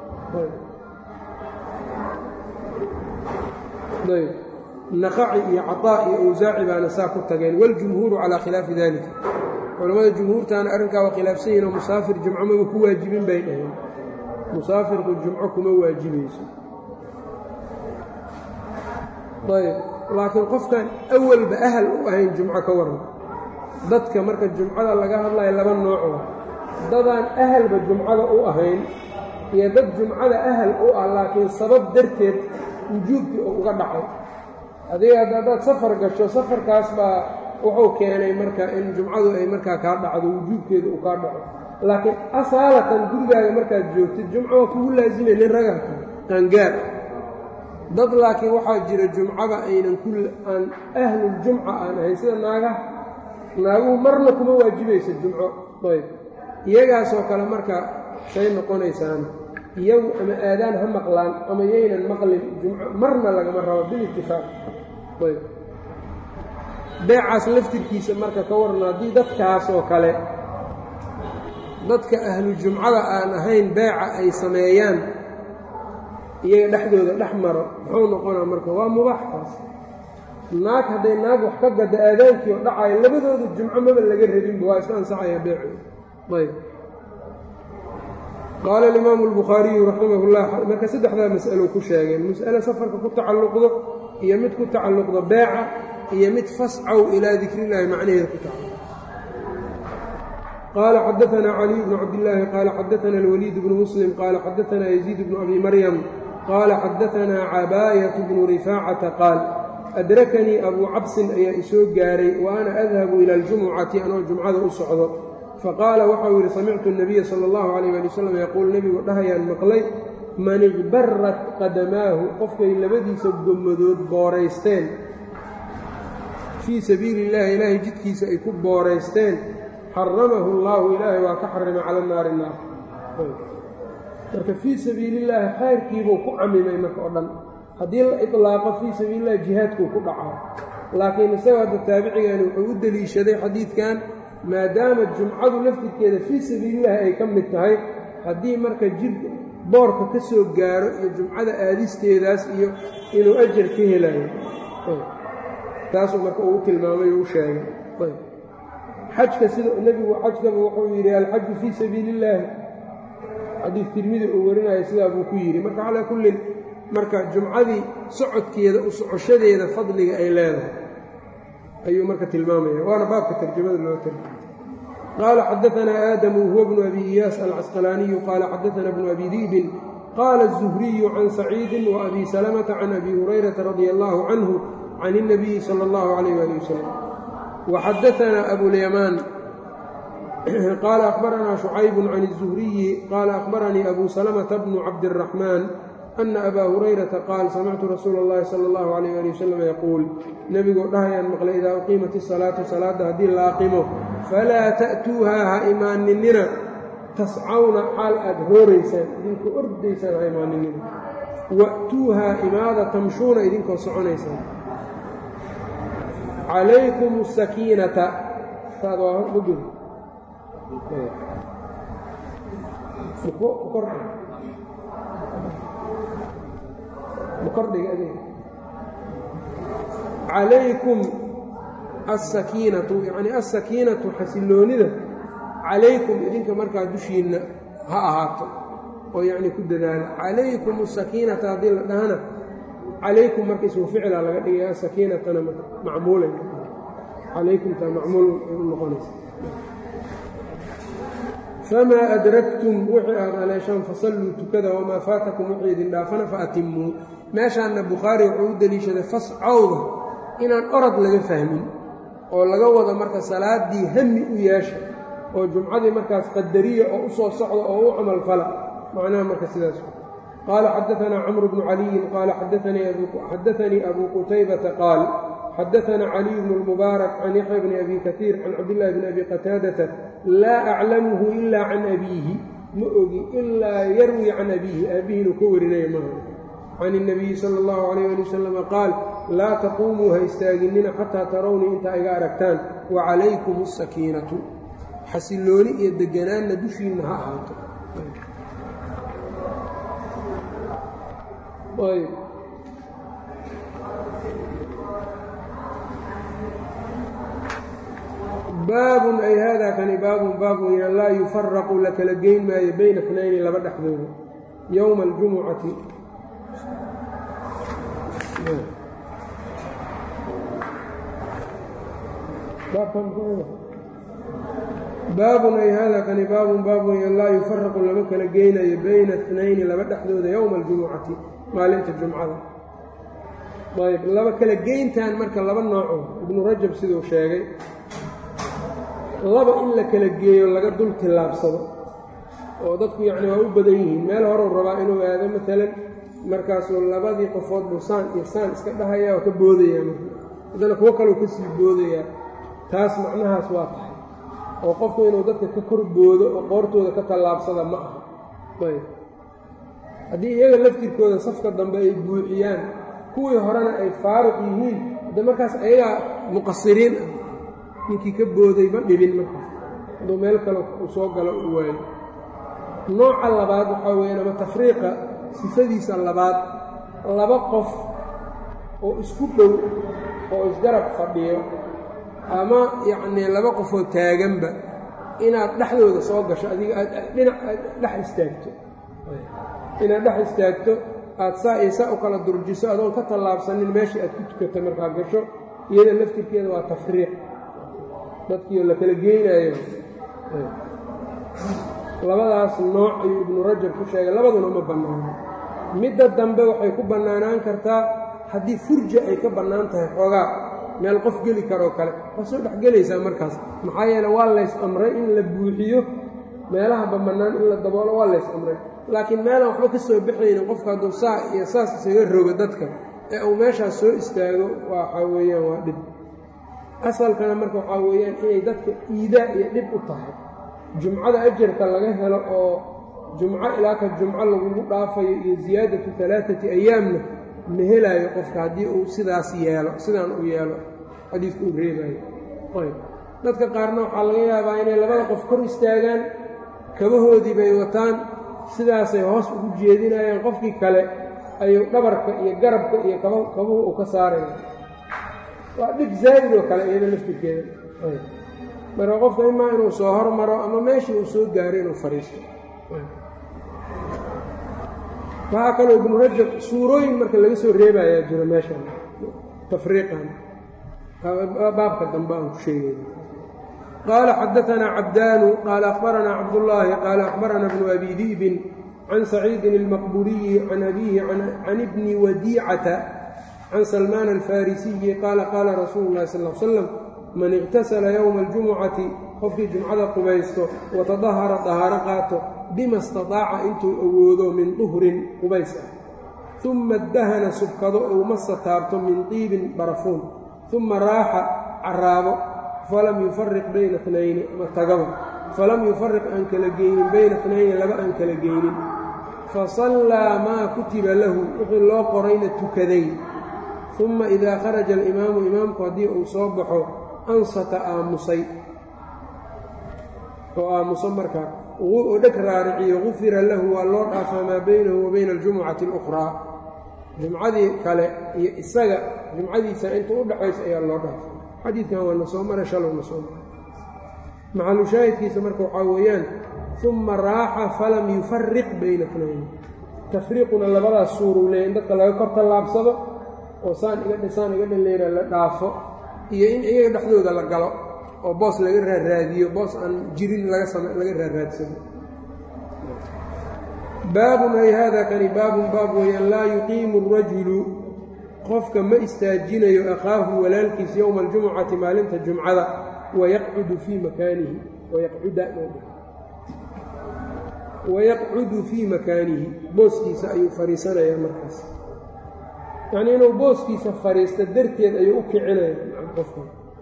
ayb naqaci iyo caطaa iyo awsaaci baana saa ku tageen waاljumhuuru calaa khilaafi dalika culammada jumhuurtaana arrinkaa waa khilaafsan yihin oo musaafir jumco maba ku waajibin bay dhaheen musaafirku jumco kuma waajibayso ayb laakiin qofkan awalba ahal u ahayn jumco ka waran dadka marka jumcada laga hadlayo laba nooco dadaan ahalba jumcada u ahayn iyo dad jumcada ahal u ah laakiin sabab darteed wujuubkii oo uga dhacay adiga haddaad safar gasho safarkaas baa wuxuu keenay marka in jumcadu ay markaa kaa dhacdo wujuubkeeda uu kaa dhaco laakiin asaalatan gurigaaga markaad joogtid jumco waa kugu laasimay nin ragaka qaangaar dad laakiin waxaa jira jumcada aynan ku aan ahluljumca aan ahayn sida naagaha naaguhu marna kuma waajibaysa jumco ayb iyagaasoo kale marka say noqonaysaan iyagu ama aadaan ha maqlaan ama yaynan maqlin jumco marna lagama rabo bilitifaaq ayb beecaas laftirkiisa marka ka warna haddii dadkaas oo kale dadka ahlu jumcada aan ahayn beeca ay sameeyaan iyaga dhexdooda dhex maro muxuu noqonaa marka waa mubaaxkaas naag hadday naag wax ka gadda aadaankii oo dhacayo labadooda jumco maba laga rabinba waa iska ansaxaya beecooda ayb qaala alimaamu albukhaariyu raximah llah marka saddexdaa mas'alo ku sheegeen mas'alo safarka ku tacalluqdo iyo mid ku tacalluqdo beeca iyo mid fascow ilaa dikrillahi macnaheeda ku tacalluq qaala xadaanaa caliy bnu cabdillaahi qaala xadaana alwaliid bnu muslim qaala xadaanaa yaziid bnu abi maryam qaala xadaanaa cabaayatu bnu rifaacata qaal adrakanii abuu cabsin ayaa isoo gaaray wa ana adhabu ila aljumucati anoo jumcada u socdo faqaala waxau yidhi samictu nabiya sala allahu calayh ali wasalam yaquul nebigu dhahayaan maqlay man igbarat qadamaahu qofkay labadiisa gommadood booraysteen fii sabiili illahi ilaahay jidkiisa ay ku booraysteen xaramahu allaahu ilaahay waa ka xarimay cala naari naar marka fii sabiilillaahi khayrkiibuu ku camimay marka oo dhan haddii la ilaaqo fii sabiilillahi jihaadkuu ku dhacaa laakiin isaga hadda taabicigaani wuxuu u deliishaday xadiidkan maadaama jumcadu laftirkeeda fii sabiilillahi ay ka mid tahay haddii marka jid boorka ka soo gaaro iyo jumcada aadisteedaas iyo inuu ajar ka helayo taasuu marka uu tilmaamay oo u sheegay xajka sida nebigu xajkaba wuxuu yidhi alxaju fii sabiili illaahi xadiid tirmidi uu warinayo sidaa buu ku yidhi marka calaa kullin marka jumcadii socodkeeda u socoshadeeda fadliga ay leedahay ayuu marka tilmaamaya waana baabka tarjamada loo tarjamay qaala xadaanaa aadamu huwa bnu abi iyaas alcasqalaaniyu qaala xadaana bnu abi di'bin qaala الzuhriyu can saciidi waabi salamata can abi hurayrata radia allahu canhu can الnabiyi salى اllahu alayh ali wasalam waxadaanaa abulyamaan qaala akhbaranaa shucayb can الzuhriyi qaala akhbaranii abu salamata bnu cabdالraxmaan ana abaa hurayrata qaal samictu rasuula اllahi sala اllahu alayh ali wasalam yaquul nebigoo dhahayaan maqlay idaa uqiimat isalaatu salaadda haddii la aqimo falaa ta'tuuhaa ha imaaninina tascawna xaal aad rooraysaan idinkoo ordaysaan ha imaaninina wa'tuuhaa imaada tamshuuna idinkoo soconaysaan calaykum asakiinata taad waa mugud calaykum asakiinatu yacnii asakiinatu xasilloonida calaykum idinka markaa dushiinna ha ahaato oo yacnii ku dadaala calaykum asakiinata haddii la dhahana calaykum marka ismu ficila laga dhigay asakiinatana macmuulay calaykumtaa macmuul u noqonaysa famaa adraktum wixii aad aleeshaan fasalluu tukada wamaa faatakum wixii idin dhaafana fa atimmuu meeshaanna bukhaari wuxuu u deliishaday fascowda inaan orod laga fahmin oo laga wado marka salaaddii hami u yeesha oo jumcadii markaas qadariya oo u soo socda oo u camal fala macnaha marka sidaas qaala xadaanaa camru bnu caliyin qaala xadaanii abuu qutaybata qaal xadaanaa caliy bnu lmubaarak can yaxya bni abi kaiir can cabdillaahi bni abi qataadata laa aclamuhu ilaa can abiihi ma ogi ilaa yarwi can abiihi aabbihi inuu ka warinaya maaha can الnabiyi salى اllahu alayh ali wasalam qaal laa taquumuu ha istaaginina xataa tarownii intaa iga aragtaan wacalaykum الsakiinatu xasillooni iyo deganaanna dushiinna ha ahaato baabun ay haadaa kani baabun baab weyaan laa yufaraqu la kala geyn maayo bayna اtnayni laba dhexdooda yowma اljumucati baabun ay haadaa kani baabun baab weeyaan laa yufaraqu lama kala geynayo bayna اtnayni laba dhexdooda yowma aljumucati maalinta jumcada ayb laba kala geyntan marka laba nooco ibnu rajab siduu sheegay laba in la kala geeyo laga dul tillaabsado oo dadku yacni waa u badan yihiin meel horeu rabaa inuu aado maalan markaasuu labadii qofood buu saan iyo saan iska dhahaya oo ka boodayaa marka haddana kuwo kaleu ka sii boodayaa taas macnahaas waa tahay oo qofku inuu dadka ka kor boodo oo qoortooda ka tallaabsada ma aha ayb haddii iyaga laftirkooda safka dambe ay buuxiyaan kuwii horena ay faaruq yihiin hadde markaas ayagaa muqasiriin ah ninkii ka booday ma dhibin markaas hadduu meel kale uu soo galo u waayo nooca labaad waxaa weeyaan ama tafriiqa sifadiisa labaad laba qof oo isku dhow oo isgarab fadhiyo ama yacnii laba qofoo taaganba inaad dhexdooda soo gasho adiga aad dhinac aad dhex istaagto inaad dhex istaagto aad saa iyo saa u kala durjiso adoon ka tallaabsanin meeshii aad ku tukato markaa gasho iyada laftirkeeda waa tafriiq dadkiioo la kala geynayo labadaas nooc ayuu ibnu rajab ku sheegay labaduna ma bannaano midda dambe waxay ku bannaanaan kartaa haddii furja ay ka bannaan tahay xoogaa meel qof geli karoo kale waa soo dhexgelaysaa markaas maxaa yeele waa lays amray in la buuxiyo meelaha bamannaan in la daboolo waa lays amray laakiin meelaan waxba ka soo baxaynin qofka hadduu saa iyo saas isaga rogo dadka ee uu meeshaas soo istaago waxaa weeyaan waa dhib asalkana marka waxaa weeyaan inay dadka iidaa iyo dhib u tahay jumcada ajarka laga helo oo jumco ilaa ka jumco lagugu dhaafayo iyo ziyaadatu alaaati ayaamna ma helaayo qofka haddii uu sidaas yeelo sidaan uu yeelo xadiidku uu reebayo ayb dadka qaarna waxaa laga yaabaa inay labada qof kor istaagaan kabahoodii bay wataan sidaasay hoos ugu jeedinayaan qofkii kale ayuu dhabarka iyo garabka iyo kabuhu uu ka saaraya waa dhib zaa'id oo kale iyada laftirkeeda marka qofka imaa inuu soo hormaro ama meeshii uu soo gaaro inuu fadhiisto waxaa kaloo ibnu rajab suurooyin marka laga soo reebayaa jiro meeshan tafriiqan baabka dambe aan ku sheegayna qaala xadaanaa cabdaanu qaala akhbaranaa cabdullaahi qaala akhbarana bnu abi di'bin can saciidin almaqburiyi can abiihi can ibni wadiicata can salmaan alfarisiyi qaala qaala rasuulu llahi sal l slam man iqtasala yowma aljumucati qofkii jumcada qubaysto watadahara dahaaro qaato bima istataaca intuu awoodo min duhrin qubays ah uma dahana subkado ou masa taabto min tiibin barafuun uma raaxa caraabo falam yufariq bayna tnayni ama tagaba falam yufariq aan kala geynin bayna tnayni laba aan kala geynin fasallaa maa kutiba lahu wixii loo qorayna tukaday uma idaa kharaja alimaamu imaamku haddii uu soo baxo ansata aamusay oo aamuso markaa oo dheg raariciyo gufira lahu waa loo dhaafaa maa baynahu wa bayna aljumucati alukhraa jumcadii kale iyo isaga jumcadiisa inta u dhaxaysa ayaa loo dhaafay xadiidkan waa na soo maray shalow na soo maray maxalu shaahidkiisa marka waxaa weeyaan uma raaxa falam yufariq bayna tnayn tafriiquna labadaas suuruu leeya in dadka laga kor tallaabsado oo saan iga dhisaan iga dhaleyra la dhaafo iyo in iyaga dhexdooda la galo oo boos laga raaraadiyo boos aan jirin laga raaraadsado baabun ay haada kani baabun baab weeyaan laa yuqiimu arajulu qofka ma istaajinayo akhaahu walaalkiis yowma aljumucati maalinta jumcada wayaqcudu fii makaanihi wayaqcudu fii makaanihi booskiisa ayuu fadhiisanayaa markaas yacnii inuu booskiisa fadhiisto darteed ayuu u kicinaya qofka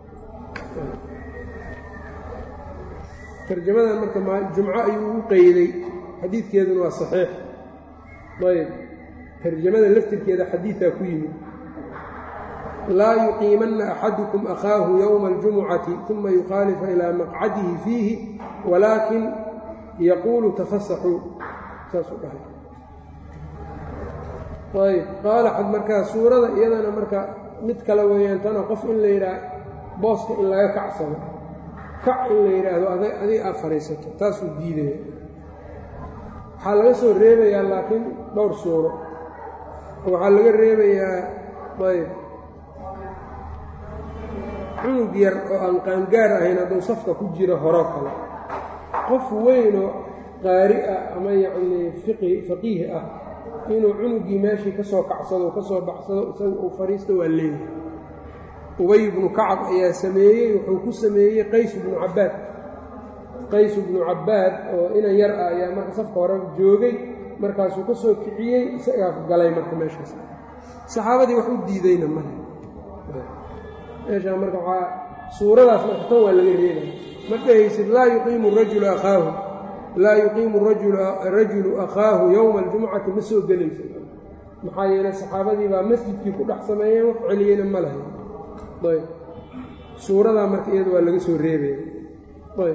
tarjamadan marka jumco ayuu ugu qeyday xadiidkeeduna waa saxiix ayb tarjamada laftirkeeda xadiidaa ku yimid laa yuqiimanna axadukum akhaahu yowma aljumucati uma yukhaalifa ilaa maqcadihi fiihi walaakin yaquulu tafasaxuu saasuu dhahay ayb qaala xad markaa suurada iyadana marka mid kale weeyaan tana qof in la yidhaah booska in laga kacsado kac in la yidhaahdo adiga aad fadhiisato taasuu diidaya waxaa laga soo reebayaa laakiin dhowr suuro waxaa laga reebayaa ayb cunug yar oo aan qaangaar ahayn hadduu safka ku jiro horoo kale qof weynoo qaari ah ama yacnii fiqi faqiih ah inuu cunugii meeshii ka soo kacsado ka soo baxsado isaga uu fadhiisto waa leeyahay ubay ibnu kacab ayaa sameeyey wuxuu ku sameeyey qays ibnu cabbaad qays bnu cabaad oo inan yar ah ayaa marka safka hore joogay markaasuu ka soo kiciyey isagaa galay marka meeshaas saxaabadii wax u diidayna male meeshaa marka waxaa suuradaas marka tan waa laga reebaya ma dhahaysid laa yuqiimu rajulu akhaahu laa yuqiimu rajulu akhaahu yowma aljumcati ma soo gelaysa maxaa yeeley saxaabadii baa masjidkii ku dhex sameeyeen wax celiyeyna ma lahay ayb suuradaa marka iyada waa laga soo reebaya ayb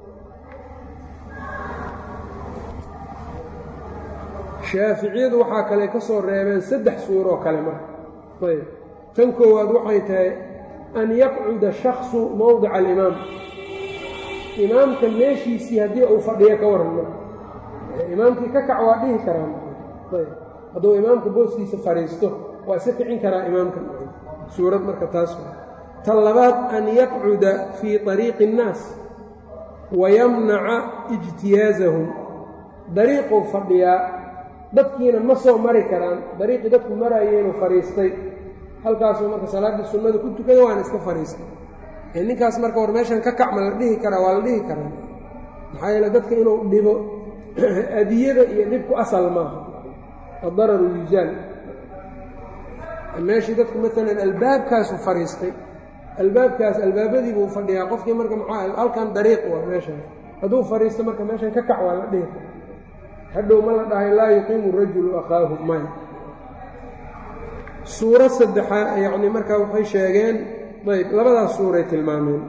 shaaficiyadu waxaa kale ka soo reebeen saddex suuroo kale marka ayb tan koowaad waxay tahay an yaqcuda shaksu mowdica alimaam imaamka meeshiisii haddii uu fadhiyo ka waran marka imaamkii ka kac waa dhihi karaa ayb hadduu imaamka booskiisa fadhiisto waa iska kicin karaa imaamka suurad marka taas tan labaad an yaqcuda fii طariiqi الnaas wayamnaca ijtiyaazahum dariiquu fadhiyaa dadkiina ma soo mari karaan dariiqii dadku maraayeenuu fadhiistay halkaasuu marka salaaddii sunnada ku tukada waana iska fadhiistay ee ninkaas marka war meeshan ka kacma la dhihi karaa waa la dhihi karaa maxaa yeele dadka inuu dhibo adiyada iyo dhibku asal maaha adararu yuzaal meeshii dadku maalan albaabkaasu fadhiistay albaabkaas albaabadiibuu fadhiyaa qofkii marka maxaa halkan dariiq waa meeshan hadduu fadhiisto marka meeshan ka kac waa la dhihi kara hadhow ma la dhahay laa yuqiimu rajulu akhaahu maya suuro saddexaa yacni markaa waxay sheegeen ayb labadaas suuray tilmaameen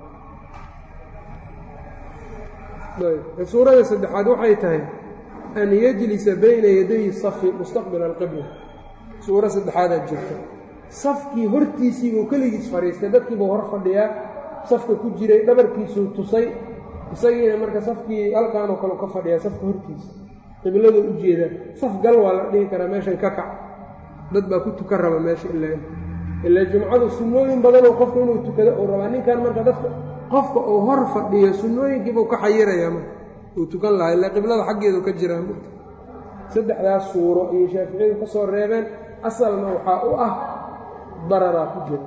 ayb suurada saddexaad waxay tahay an yajlisa bayna yaday safi mustaqbila alqibla suuro saddexaadaa jirta safkii hortiisiibuu keligiis fadhiistay dadkiibuu hor fadhiyaa safka ku jiray dhabarkiisuu tusay isagiina marka safkii halkaanoo kale ka fadhiyaa safka hortiisa qiblada u jeeda saf gal waa la dhihi karaa meeshan ka kac dad baa ku tukan raba meesha ilaa ilaa jumcadu sunnooyin badanoo qofku inuu tukado uu rabaa ninkan marka dadka qofka uu hor fadhiyo sunnooyinkiibuu ka xayirayaa marka uu tukan lahaa ilaa qiblada xaggeedu ka jiraa saddexdaas suuro ayay shaaficiyadu ka soo reebeen asalna waxaa u ah dararaa ku jira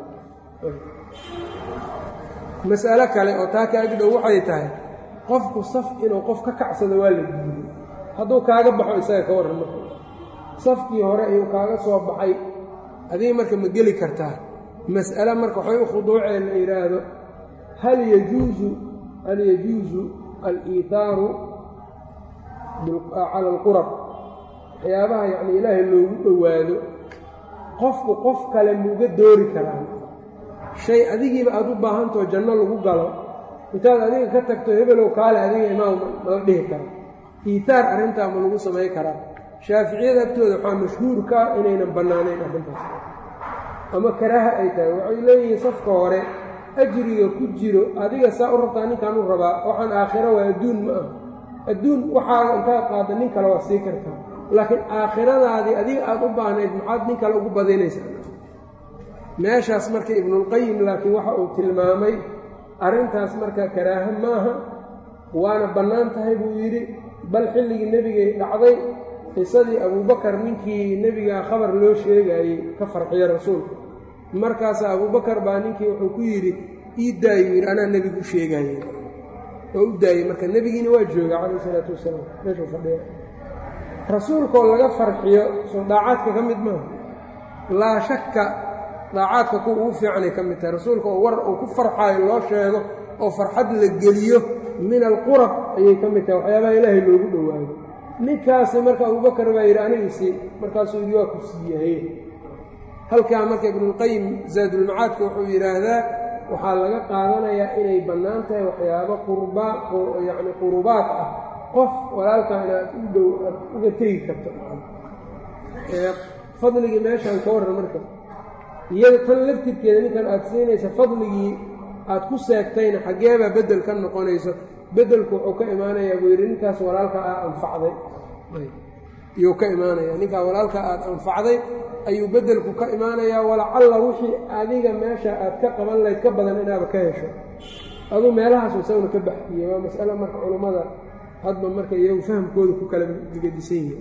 mas'alo kale oo taa ka agdhow waxay tahay qofku saf inuu qof ka kacsado waa la diiday hadduu kaaga baxo isaga ka warran marka safkii hore ayuu kaaga soo baxay adiga marka ma geli kartaa mas'ale marka waxay u khuduuceen la yidhaahdo hal yajuusu hal yajuusu aliithaaru cala alqurab waxyaabaha yacni ilaahay loogu dhowaado qofku qof kale muuga doori karaa shay adigiiba aada u baahantao janno lagu galo intaad adiga ka tagto hebelow kaale adiga imaam mala dhihi kara iitaar arrintaa ma lagu samayn karaa shaaficiyada agtooda waxaa mashhuurka inaynan bannaanayn arrintaas ama karaaha ay tahay waxay leeyihiin safka hore ajriga ku jiro adiga saa u rabtaa ninkaan u rabaa waxaan aakhiro waa adduun ma ah adduun waxaaga intaad qaadda nin kale waa sii kartaa laakiin aakhiradaadii adiga aada u baahnayd maxaad nin kale ugu badinaysaa meeshaas marka ibnulqayim laakiin waxa uu tilmaamay arrintaas marka karaaha maaha waana bannaan tahay buu yidhi bal xilligii nebigay dhacday qisadii abuubakar ninkii nebigaa khabar loo sheegaayey ka farxiya rasuulka markaasaa abuubakar baa ninkii wuxuu ku yidhi ii daayuu yidhi anaa nebigu u sheegaaye oo u daayey marka nebigiina waa jooga calayh isalaatu wasalaam meeshuu fadhiya rasuulkaoo laga farxiyo soo daacaadka ka mid maaha laa shakka daacaadka kuwa ugu fiicanay ka mid tahay rasuulka oo war uu ku farxaayo loo sheego oo farxad la geliyo min alqurab ayay ka mid tahay waxyaabaha ilaahay loogu dhowaayo ninkaasi marka abubakar baa yidhi anigiisii markaasuu yidhi waa ku siiyahaye halkaa marka ibnulqayim zaadulmacaadka wuxuu yidhaahdaa waxaa laga qaadanayaa inay bannaan tahay waxyaabo qurbaa yacni qurubaad ah qof walaalkaa inaad u dhow aad uga tegi karto fadligii meeshaan ka warran marka iyada tan laftirkeeda ninkan aad siinaysa fadligii aad ku seegtayna xaggeebaa beddel ka noqonayso beddelku wuxuu ka imaanayaa buu yidhi ninkaas walaalka aa anfacday iyuu ka imaanaya ninkaa walaalka aad anfacday ayuu beddelku ka imaanayaa walacalla wixii adiga meesha aad ka qaban lahayd ka badan inaaba ka hesho aduu meelahaasu isaguna ka baxsiiye waa mas'alo marka culummada hadba marka iyagu fahamkooda ku kala digadisan yihi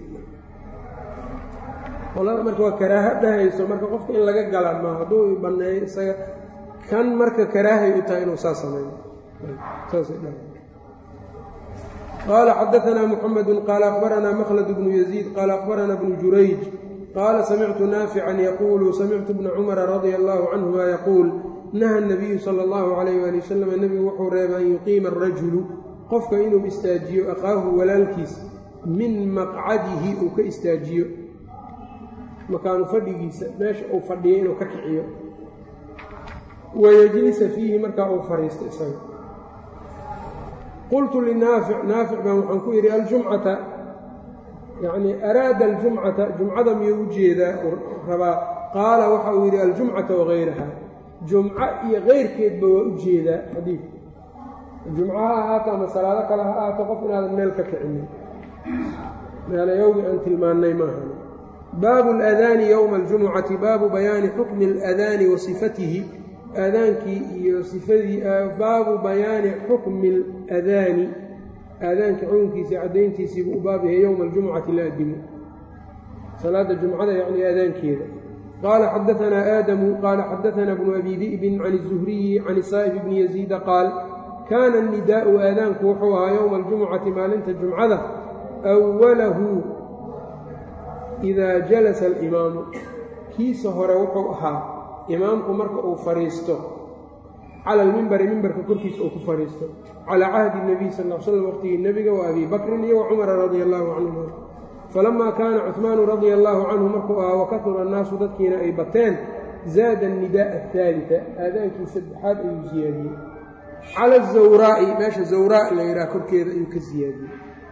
qolada marka waa karaaha dhahayso marka qofka in laga gala ma hadduu banneeyo isaga kan marka karaahay u tahay inuu saa sameeyo saasay dhahay qaala xadaanaa muxamedu qaala akhbaranaa makhlad bnu yaziid qaala akhbaranaa bnu jurayj qaala samictu naafican yaquulu samictu bna cumara radia allahu canhuma yaquul naha nabiyu sala allahu calayh waali wasalam nebigu wuxuu reebay an yuqiima arajulu qofka inuu istaajiyo akhaahu walaalkiis min maqcadihi uu ka istaajiyo makaanu fadhigiisa meesha uu fadhiyo inuu ka kiciyo wayajlisa fiihi markaa uu fadhiisto isaga qultu linaafic naafic baan waxaan ku yidhi aljumcata yacnii araada aljumcata jumcada miyuu u jeedaa rabaa qaala waxa uu yidhi aljumcata wagayraha jumco iyo keyrkeedba waa u jeedaa xadiidka jumco ha ahaato ama salaado kale ha ahaato qof inaadan meel ka kicinin meelayowgii aan tilmaannay maahan baabu aladaani yowma aljumucati baabu bayaani xukmi aladaani wa sifatihi aadaankii iyo sifadii baabu bayaani xukmi aladaani aadaankii xukunkiisii caddayntiisiibuu u baab yahay yowma aljumucati la adimo salaada jumcada yacni aadaankeeda qaala xadaanaa aadamu qaala xadaanaa bnu abi di'bin can الzuhriyi can saa'ib bni yaziida qaal kaana الnidaa'u aadaanku wuxuu ahaa yowma aljumucati maalinta jumcada أwalahu idaa jalasa alimaamu kiisa hore wuxuu ahaa imaamku marka uu fadhiisto cala almimbari mimbarka korkiisa uu ku fadhiisto calaa cahdi nabiy sal l slam waqtigii nebiga wa abi bakrin iyo wa cumara radia allahu canhuma falamaa kaana cuhmaanu radia allaahu canhu markuu ahaa wakahura annaasu dadkiina ay bateen zaada annida'a ahaalita aadaankii saddexaad ayuu siyaadiyey cala azawraa'i meesha zawraa la yidhaha korkeeda ayuu ka siyaadiyey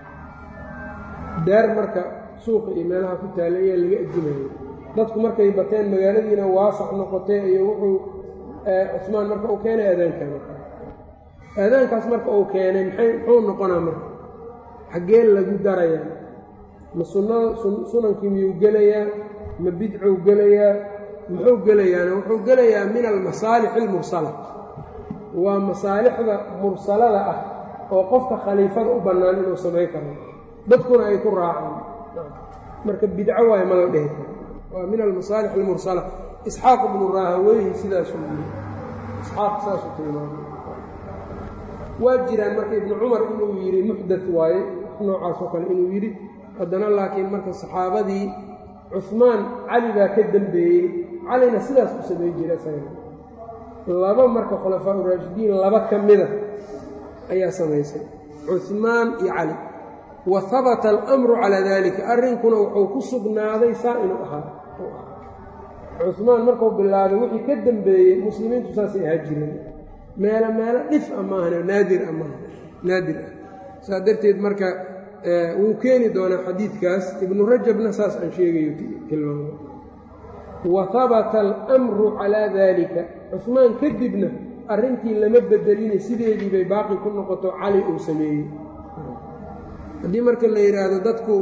daar marka suuqa iyo meelaha ku taalla ayaa laga addimayay dadku markay bateen magaaladiina waasac noqotay iyo wuxuu cusmaan marka uu keenay aadaankaa marka aadaankaas marka uu keenay maxay muxuu noqonaa marka xaggee lagu darayaa ma sunnada sunankii miyuu gelayaa ma bidcuu gelayaa muxuu gelayaana wuxuu gelayaa min almasaalix almursala waa masaalixda mursalada ah oo qofka khaliifada u bannaan inuu samayn karo dadkuna ay ku raacaan marka bidco waayo ma la dhehi karo waa min almasaalix almursala isxaaq ibnu raahaweyhi sidaasuu yiri isxaaq saasuu tilmaamay waa jiraan marka ibnu cumar inuu yidhi muxdat waaye noocaasoo kale inuu yidhi haddana laakiin marka saxaabadii cuhmaan cali baa ka dembeeyey calina sidaas u samay jira isaga laba marka khulafaa uraashidiin laba ka mida ayaa samaysay cuhmaan iyo cali wa habata alamru calaa dalika arrinkuna wuxuu ku sugnaaday saa inuu ahaa cuhmaan markuu bilaabay wixii ka dembeeyey muslimiintu saasay ahaa jireen meelo meelo dhif a maahane naadir a maaha naadir ah saa darteed marka wuu keeni doonaa xadiidkaas ibnu rajabna saas aan sheegayo tilmaamo wa habata alamru calaa daalika cuhmaan kadibna arrintii lama bedelina sideedii bay baaqi ku noqoto cali uu sameeyey haddii marka la yidhaahdo dadku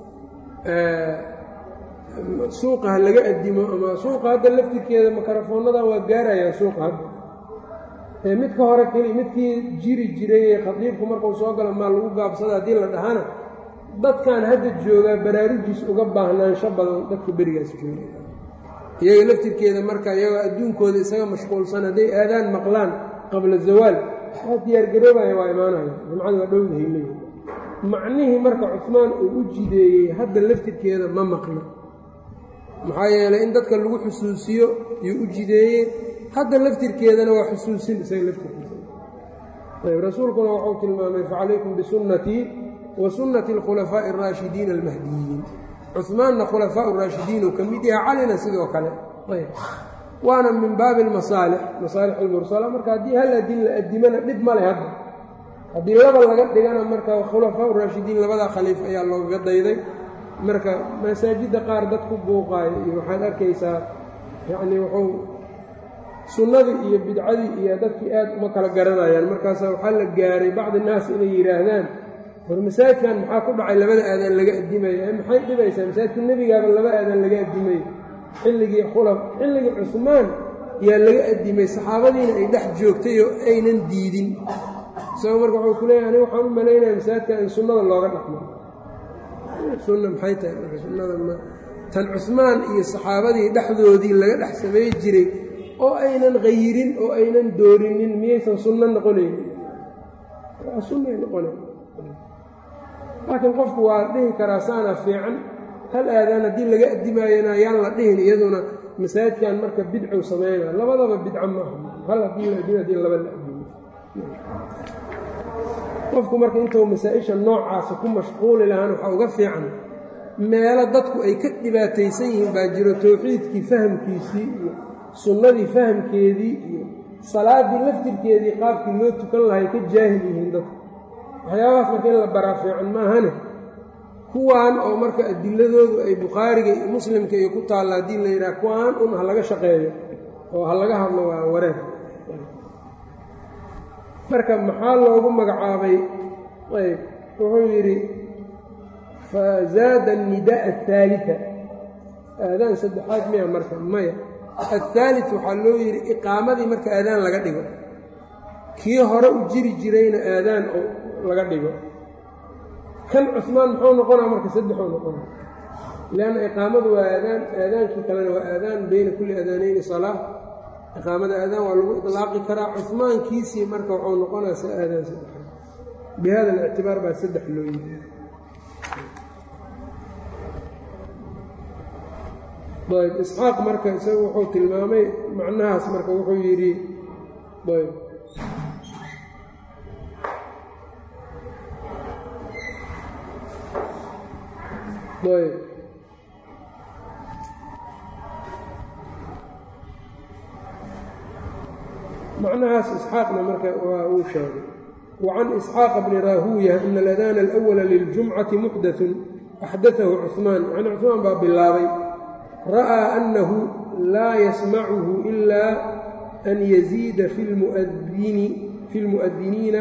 suuqa ha laga addimo ama suuqa hadda laftirkeeda makarafoonnadan waa gaarayaan suuqa hadda ee midka hore keli midkii jiri jiray ee khadiibku markuu soo galo maa lagu gaabsada haddii la dhahana dadkan hadda joogaa baraarujiis uga baahnaansho badan dadka berigaas jooga iyaga laftirkeeda marka iyagoo adduunkooda isaga mashquulsan hadday aadaan maqlaan qabla zawaal waxaa diyaargaroobaya waa imaanaya jumcada waa dhowdahay leeyihi macnihii marka cusmaan uu u jideeyey hadda laftirkeeda ma maqno maxaa yeelay in dadka lagu xusuusiyo yuu u jideeyey hadda laftirkeedana waa xusuusin isaga laftirkiisa ayb rasuulkuna wuxuu tilmaamay facalaykum bisunnatii wa sunnati alkhulafaa'i araashidiina almahdiyiin cuhmaanna khulafaa raashidiin uu ka mid yahay calina sidoo kale ayb waana min baabi almasaalix masaalix almursala marka haddii hal adin la addimana dhib ma leh hadda haddii laba laga dhigana marka khulafaa raashidiin labadaa khaliif ayaa loogaga dayday marka masaajidda qaar dad ku buuqaayo iyo waxaad arkaysaa yacnii wuxuu sunnadii iyo bidcadii iyo dadkii aad uma kala garanayaan markaasa waxaa la gaaray bacdi naas inay yidhaahdaan war masaajidkan maxaa ku dhacay labada aadaan laga addimaya maxay dhibaysaa masaajidka nebigaaba laba aadaan laga addimay xilligii khulaf xilligii cusmaan yaa laga addimay saxaabadiina ay dhex joogtay oo aynan diidin isagoo marka wuxuu ku leeyahay aniga waxaan u malaynaya masaajidkan in sunnada looga dhaqmo sunna maxay tahay marka sunnada ma tan cusmaan iyo saxaabadii dhexdoodii laga dhex samay jiray oo aynan qayirin oo aynan doorinin miyaysan sunno noqonaynin sunnay noqonayn laakiin qofku waa dhihi karaa saana fiican hal aadaan haddii laga addimaayona yaan la dhihin iyaduna masaajidkan marka bidcow sameynaa labadaba bidco maaha hal haddii la adimo haddii laba la adimo qofku marka intuu masaa-isha noocaasa ku mashquuli lahaan waxaa uga fiican meelo dadku ay ka dhibaataysan yihiin baa jiro towxiidkii fahamkiisii iyo sunnadii fahamkeedii iyo salaaddii laftirkeedii qaabkii loo tukan lahay ka jaahil yihiin dadku waxyaabahaas marka in la baraa fiican maahane kuwaan oo marka adiladoodu ay bukhaariga iyo muslimka iyo ku taalla haddii la yidhaha kuwaan un ha laga shaqeeyo oo ha laga hadlo waa wareer marka maxaa loogu magacaabay ayb wuxuu yidhi fazaada annidaa athaalita aadaan saddexaad miya marka maya athaalit waxaa loo yidhi iqaamadii marka aadaan laga dhigo kii hore u jiri jirayna aadaan oo laga dhigo kan cusmaan muxuu noqonaa marka saddexuu noqonaa lianna iqaamadu waa aadaan aadaankii kalena waa aadaan beyna kulli aadaanayni salaa iqaamada aadaan waa lagu ilaaqi karaa cusmaankiisii marka wuxuu noqonaa sa aadaan saddexaad bi hada alictibaar baa saddex loo yiri ayb isxaaq marka isagu wuxuu tilmaamay macnahaas marka wuxuu yidhi ayb ayb macnahaas isxaaqna marka waa uu sheegay wacan isxaaqa bni raahuuya ina aladaana alأwala liljumcati muxdatun axdatahu cuثmaan yani cuثmaan baa bilaabay ra'aa annahu laa yasmacuhu ilaa an yaziida fi اlmu'adiniina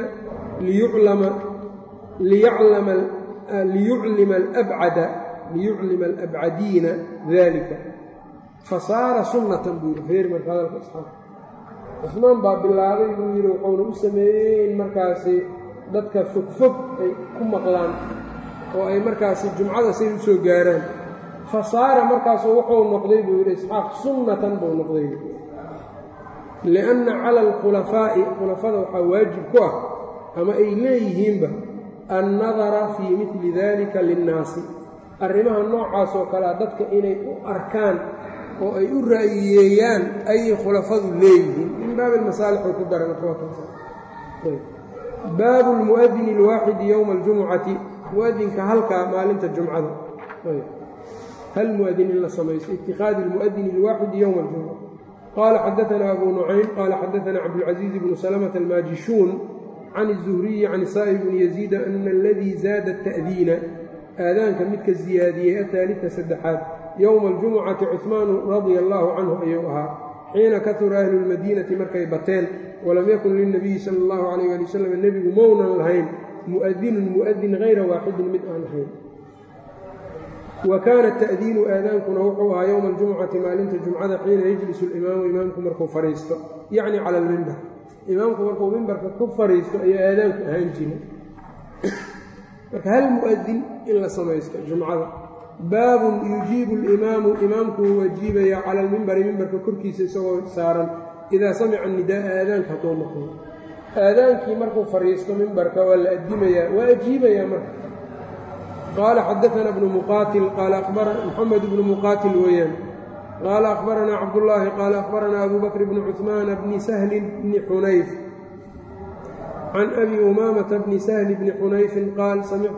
liyuclima alabcada liyuclima alabcadiina dalika fasaara sunnatan buu yidhi feeri marka hadalka isxaaq cusmaan baa bilaabay buu yidhi wuxuuna u sameeyey in markaasi dadka fogfog ay ku maqlaan oo ay markaasi jumcada say u soo gaaraan fasaara markaasu wuxuu noqday buu yidhi isxaaq sunnatan buu noqday lianna cala alkhulafaa'i khulafada waxaa waajib ku ah ama ay leeyihiinba annadara fii midli dalika linnaasi arrimaha noocaas oo kalea dadka inay u arkaan oo ay u ra'yiyeeyaan ayay khulafadu leeyihiin min baabi almasaalix ku daran baabu lmu'adini alwaaxidi yowma aljumucati mu'adinka halkaa maalinta jumcada hal mu'adin in la samayso itikaadi almu'adini alwaaxidi yowma aljumuca qaala xadaanaa abu nucaym qaala xadaanaa cabdulcaziiz bnu salamata almaajishuun can الzuhriyi can saa'ib bni yaziida ana aladii zaada ta'diina aadaanka midka ziyaadiyey athaalita saddexaad yowma aljumucati cuhmaanu radia allaahu canhu ayuu ahaa xiina kahura ahlu lmadiinati markay bateen walam yakun lilnabiyi sala allahu calayh ali wasalam nebigu mownan lahayn mu'adinun mu'adin hayra waaxidin mid aan ahayn wa kaana ta'diinu aadaankuna wuxuu ahaa yowma aljumucati maalinta jumcada xiina yejlisu alimaamu imaamku markuu fadhiisto yacni cala almimbar imaamku markuu mimbarka ku fadhiisto ayuu aadaanku ahaan jiray marka hal mu'adin in la samaysto jumcada baabun yujiibu alimaamu imaamku wuu wajiibaya cala almimbari mimbarka korkiisa isagoo saaran idaa samica nidaaa aadaanka hadduu maqlo aadaankii markuu fadhiisto mimbarka waa la addimayaa waa ajiibayaa marka qaala xadaana bnu muqaatil qaala moxamed bnu muqaatil weeyaan qaala akhbaranaa cabdullaahi qaala akhbaranaa abu bakr bni cuثmaana bni sahlin bni xunayf can abi umaamata bni sahli bni xunayfin qaal samictu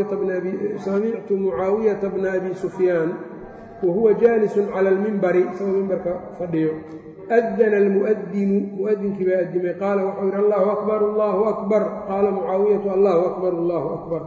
mucaawiyata bna abi sufyaan wa huwa jaalisun cala almimbari isagoo mimbarka fadhiyo adana almu'adinu mu'adinkii baa addimay qaala waxau yidhi allahu akbar allahu akbar qaala mucaawiyatu allahu akbar allahu akbar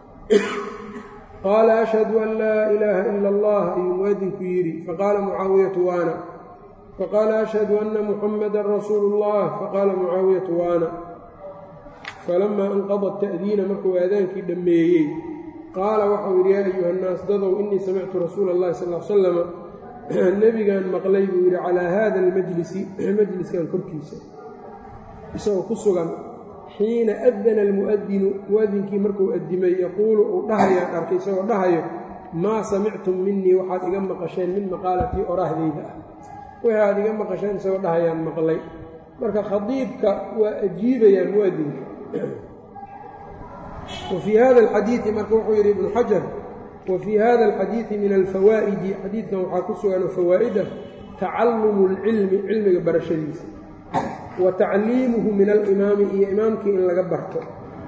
qaala ashhadu an laa ilaaha ila allah ayuu mu'adinku yidhi faqaala mucaawiyatu waana faqaala ashhadu anna muxamadan rasuulu اllah faqaala mucaawiyatu waana falamaa anqada ta'diina markuu aadaankii dhammeeyey qaala waxau yidhi yaa ayuha nnaas dadow innii samictu rasuula اllahi sal l slama nebigaan maqlay buu yidhi calaa haada almajlisi majliskan korkiisa isagoo ku sugan xiina adana almu'adinu mu'adinkii markuu addimay yaquulu uu dhahayaan arkay isagoo dhahayo maa samictum minii waxaad iga maqasheen min maqaalatii oraahdayda ah wixii aad iga maqasheen isagoo dhahayaan maqlay marka khadiibka waa ajiibayaa mu'adinka wa fii hada alxadiidi marka wuxuu yidhi ibnu xajar wa fii hada alxadiidi min alfawaa'idi xadiidkan waxaa ku sugan fawaa'ida tacalumu اlcilmi cilmiga barashadiisa wa tacliimuhu min alimaami iyo imaamkii in laga barto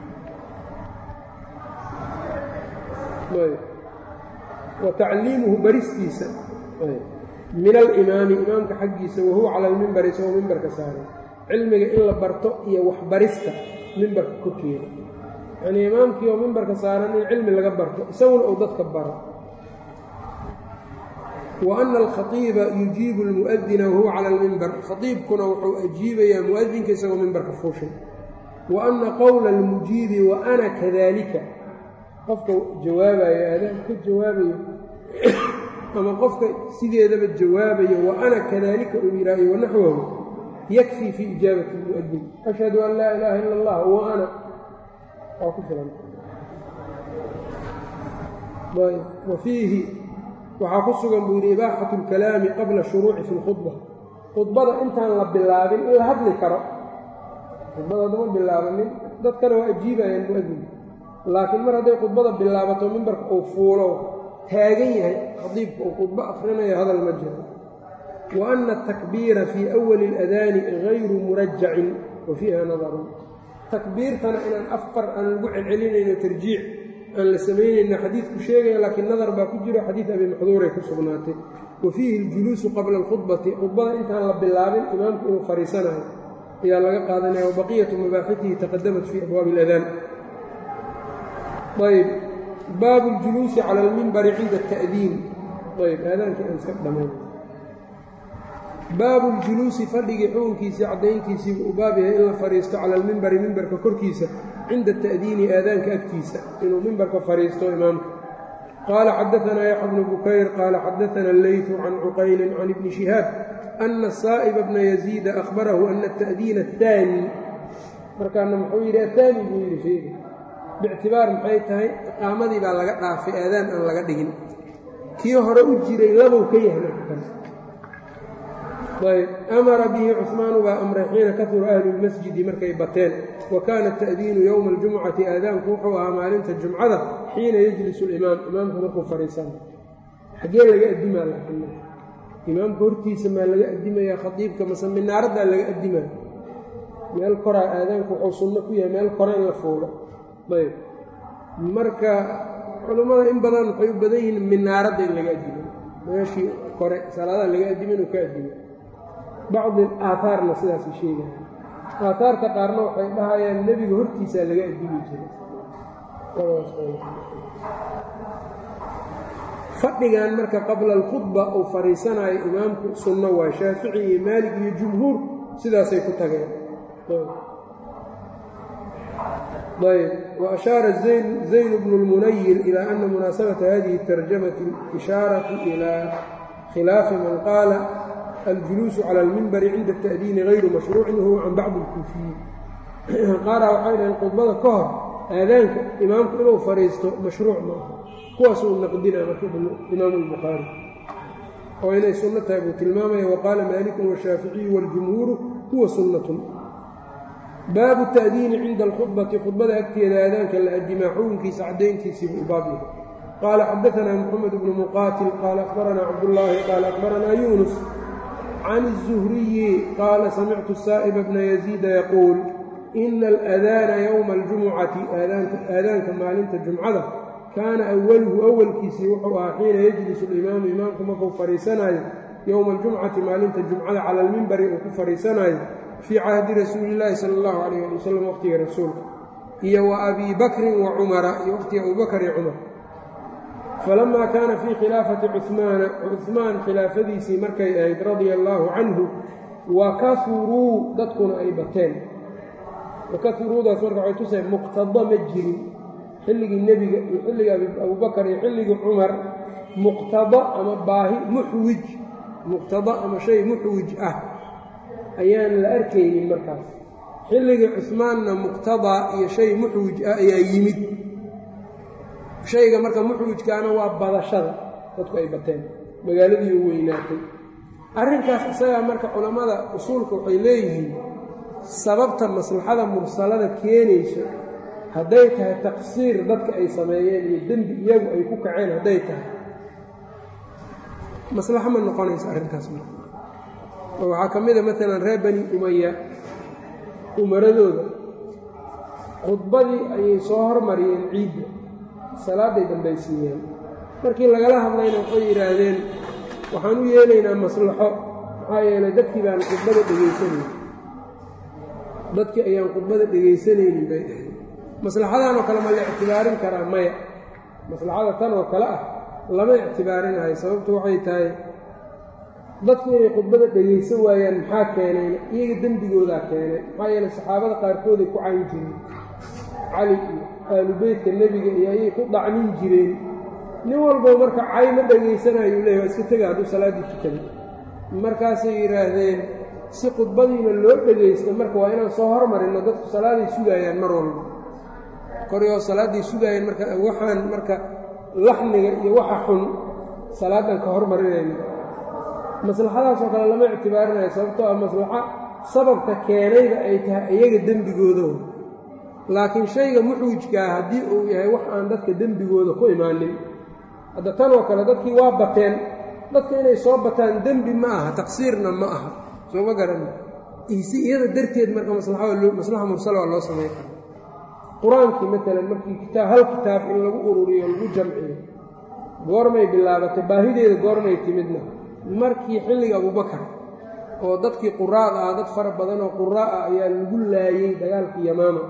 wa tacliimuhu baristiisa min alimaami imaamka xaggiisa wahuwa cala almimbari isagoo mimbarka saaran cilmiga in la barto iyo waxbarista mimbarka korkeeda yanii imaamkii oo mimbarka saaran in cilmi laga barto isaguna uu dadka baro wa ana alkhaiiba yujiibu almu'adina wahuwa cala almimbar khaiibkuna wuxuu ajiibayaa mu'adinka isagoo mimbarka fuushay wa ana qowla almujiibi wa ana kadalika qofka jawaabayo aadaan ka jawaabayo ama qofka sideedaba jawaabayo wa ana kadalika uu yihaayo wanaxwahu yakfii fii ijaabati lmu'adin ashhadu an laa ilaaha ila allah wa ana waa ku filan wa fiihi waxaa ku sugan buu yidhi ibaaxatu اlkalaami qabla shuruuci fi اlkhudba khudbada intaan la bilaabin in la hadli karo khudbada adama bilaabanin dadkana waa ajiibayaan mu'adin laakiin mar hadday khudbada bilaabato mimbarka uu fuulo taagan yahay khadiibka uu khudbo akhrinayo hadal ma jiro wa ana atakbiira fii awali اladaani gayru murajacin wa fiiha nadarun takbiirtana inaan afar aan lagu celcelinayno tarjiic aan la samaynayno xadiidku sheegaya laakiin nadar baa ku jiro xadiid abi maxduuray ku sugnaatay wa fiihi اljuluusu qabla اlkhudbati khudbada intaan la bilaabin imaamku inuu fariisanayo ayaa laga qaadanaya wabaqiyatu mabaaxitihi taqadamat fii abwaabi اladaan ayb baabu اljuluusi cala almimbari cinda الta'diin ayb aadaanka aan iska dhamayn baabu اljuluusi fadhigii xukunkiisii caddayntiisiibuu u baab yahay in la fadhiisto cala almimbari mimbarka korkiisa cinda ata'diini aadaanka agtiisa inuu mimbarka fadhiisto imaamka qaala xadaanaa yaxya bnu bukayr qaala xadaana alleytu can cuqaylin can ibni shihaab ana saa'iba bna yaziida ahbarahu ana ata'diina ahaani markaana muxuu yidhi ahaani buu yidhi sheegi bictibaar maxay tahay iqaamadii baa laga dhaafay aadaan aan laga dhigin kii hore u jiray labow ka yahay marka ayb amara bihi cusmaanu baa amray xiina kahura ahlu lmasjidi markay bateen wa kaana ta'diinu yowma aljumcati aadaanku wuxuu ahaa maalinta jumcada xiina yejlisu limaam imaamku markuu fadhiisana xaggee laga addimaa laakiin imaamka hortiisa maa laga addimayaa khadiibka mase minaaraddaa laga addimaya meel koraa aadaanku wuxuu sunno ku yahay meel kore in la fuulo ayb marka culummada in badan waxay u badan yihiin minaaradda in laga addimo meeshii kore salaadaha laga addimo inuu ka addimo bacdi aaaarna sidaasay sheegaya aaaarta qaarna waxay dhahayaan nebiga hortiisaa laga addimi jiray fadhigan marka qabla alkhudba uu fadhiisanayo imaamku sunno waay shaafici iyo maalig iyo jumhuur sidaasay ku tageen ayb waashaara zayn bnu lmunayir ilaa ana munaasabata hadihi اtarjamati ishaaratu ilaa khilaafi man qaala aljuluusu cala almimbari cinda ata'diini hayru mashruucin wahuwa can bacdi اlkuufiyiin qaaraa waxay dhaheen khudbada ka hor aadaanka imaamku inuu fadhiisto mashruuc ma aha kuwaasuu naqdina marka imaamu albukhaari oo inay sunno tahay buu tilmaamaya waqaala maalikun washaaficiyu waاljumhuuru huwa sunnatun baabu ta'diini cinda alkhudbati khudbada agteeda aadaanka la addimaa xukunkiisa caddayntiisiibuu u baab yahay qaala xadaanaa moxamed bnu muqaatil qaala akhbaranaa cabdullaahi qaala akhbaranaa yuunus can الzuhriyi qaala samictu saa'iba bna yaziida yaquul ina aladaana yowma aljumucati aadaanka maalinta jumcada kaana awaluhu awalkiisii wuxuu ahaa xiina yejlisu alimaamu imaamku markuu fadhiisanaayo yowma aljumcati maalinta jumcada cala almimbari uu ku fadhiisanaayo fii cahdi rasuuli illaahi sala allahu calayh ali wasalam waqhtiga rasuulka iyo wa abii bakrin wa cumara iyo waqhtiga abubakar iyo cumar falamaa kaana fii khilaafati cuhmaana cuhmaan khilaafadiisii markay ahayd radia allaahu canhu wa kahuruu dadkuna ay bateen wakahuruudaas marka waxay tusay muqtado ma jirin xilligii nebiga iyo xilligii abubakar iyo xilligii cumar muqtado ama baahi muxwij muqtado ama shay muxwij ah ayaan la arkaynin markaas xilligii cusmaanna muqtadaa iyo shay muxwij ah ayaa yimid shayga marka muxwijkaana waa badashada dadku ay bateen magaaladii u weynaatay arrinkaas isagaa marka culammada usuulka waxay leeyihiin sababta maslaxada mursalada keenayso hadday tahay taqsiir dadka ay sameeyeen iyo dembi iyagu ay ku kaceen hadday tahay maslaxo ma noqonaysa arrintaas oo waxaa ka mid a maalan reer bani umaya umaradooda khudbadii ayay soo hormariyeen ciidda salaaday dambaysiiyeen markii lagala hadlayna waxay yidhaahdeen waxaan u yeelaynaa maslaxo maxaa yeelay dadkii baan khudbada dhegaysanaynin dadkii ayaan khudbada dhegaysanaynin bay dhaheen maslaxadan oo kale ma la ictibaarin karaa maya maslaxada tan oo kale ah lama ictibaarinayo sababtu waxay tahay dadku inay khudbada dhegaysan waayaan maxaa keenayna iyaga dembigoodaa keenay maxaa yeelay saxaabada qaarkooday ku cayn jireen cali iyo aalubeytka nebiga iyo ayay ku dhacmin jireen nin walbo marka cay ma dhegaysanayuu leeyahy waa iska tega hadduu salaaddii tukaday markaasay yidhaahdeen si khudbadiina loo dhegaysto marka waa inaan soo hormarinno dadku salaaday sugaayaan mar walba koryoo salaaday sugaayaan marka waxaan marka laxniga iyo waxa xun salaadan ka hormarinayna maslaxadaasoo kale lama ictibaarinayo sababtoo ah maslaxo sababka keenayda ay tahay iyaga dembigooda laakiin shayga muxwijkaa haddii uu yahay wax aan dadka dembigooda ku imaanin hadda tan oo kale dadkii waa bateen dadka inay soo bataan dembi ma aha taqsiirna ma aha soo ma garan si iyada darteed marka maslaxa mursala waa loo samay kara qur-aankii maalan markii kitaab hal kitaab in lagu ururiyo lagu jamciyo goormay bilaabatay baahideeda goormay timidna markii xilliga abubakar oo dadkii quraada ah dad fara badan oo quraa ah ayaa lagu laayey dagaalkii yamaama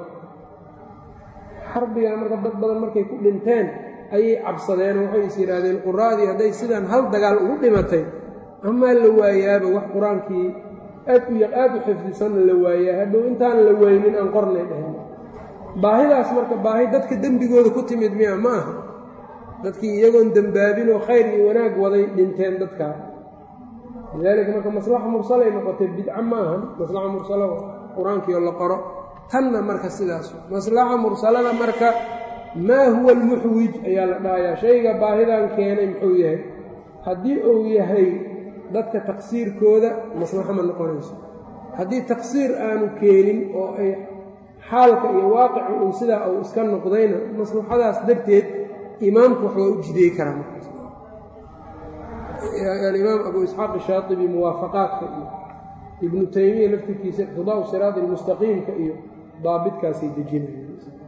xarbigan marka dad badan markay ku dhinteen ayay cabsadeen oo waxay is yidhaahdeen quraadii hadday sidaan hal dagaal ugu dhimatay amaa la waayaaba wax qur-aankii aad u aad u xifdisanna la waayaa hadhow intaan la weynin aan qornay dhehen baahidaas marka baahi dadka dembigooda ku timid miya ma aha dadkii iyagoon dembaabinoo khayr iyo wanaag waday dhinteen dadkaa lidaalika marka maslaxa mursalay noqotay bidca ma ahan maslaxa mursalo qur-aankiioo la qoro tanna marka sidaas maslaxa mursalada marka maa huwa almuxwij ayaa la dhahayaa shayga baahidan keenay muxuu yahay haddii uu yahay dadka taqsiirkooda maslaxo ma noqonayso haddii taqsiir aanu keenin oo ay xaalka iyo waaqicu uu sidaa uu iska noqdayna maslaxadaas darteed imaamku wax waa u jideey karaa markaas alimaam abu isxaaq shaaibi muwaafaqaadka iyo ibnu taymiya laftirkiisa iqtidaau siraadi lmustaqiimka iyo daabitkaasay dejinaya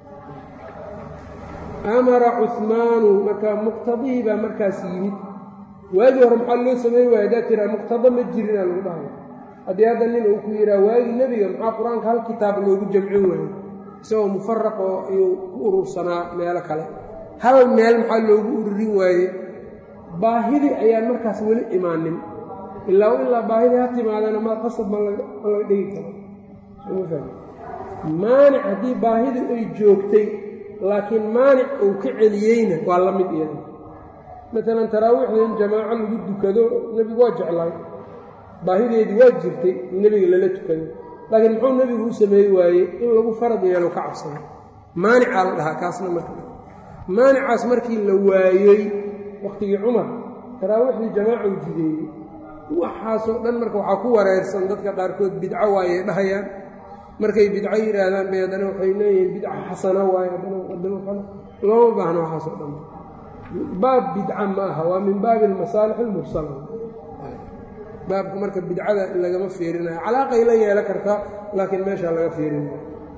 amara cuhmaanu marka muqtadihii baa markaas yimid waagii hore maxaa loo sameyn waaya haddaad tiraa muqtado ma jirinaa lagu dhahaya haddii hadda nin uu ku yidhaha waagii nebiga maxaa qur-aanka hal kitaab loogu jamcin waayo isagoo mufaraq oo iyuu ku urursanaa meelo kale hal meel maxaa loogu ururin waaye baahidii ayaan markaas weli imaanin ilaa ilaa baahidii ha timaadana ma qasab ma laga dhigi karo maanic haddii baahidii ay joogtay laakiin maanic uu ka celiyeyna waa la mid iyada maalan taraawiixda in jamaaco lagu dukado nebigu waa jeclaay baahideedii waa jirtay in nebiga lala tukado laakiin muxuu nebigu u sameey waayey in lagu farad yeelo ka cabsado maanicaa la dhahaa kaasna marka maanicaas markii la waayey wakhtigii cumar taraawiixdii jamaaca u jideeyey waxaasoo dhan marka waxaa ku wareersan dadka qaarkood bidco waayey dhahayaan markay bidco yidhaahdaan bay haddana waxay leeyihiin bidca xasana waaye haddana muqadamo kale looma baahno waxaasoo dhan baab bidca ma aha waa min baabi almasaalix almursala baabka marka bidcada lagama fiirinayo calaaqay la yeelan kartaa laakiin meeshaa laga fiirinayo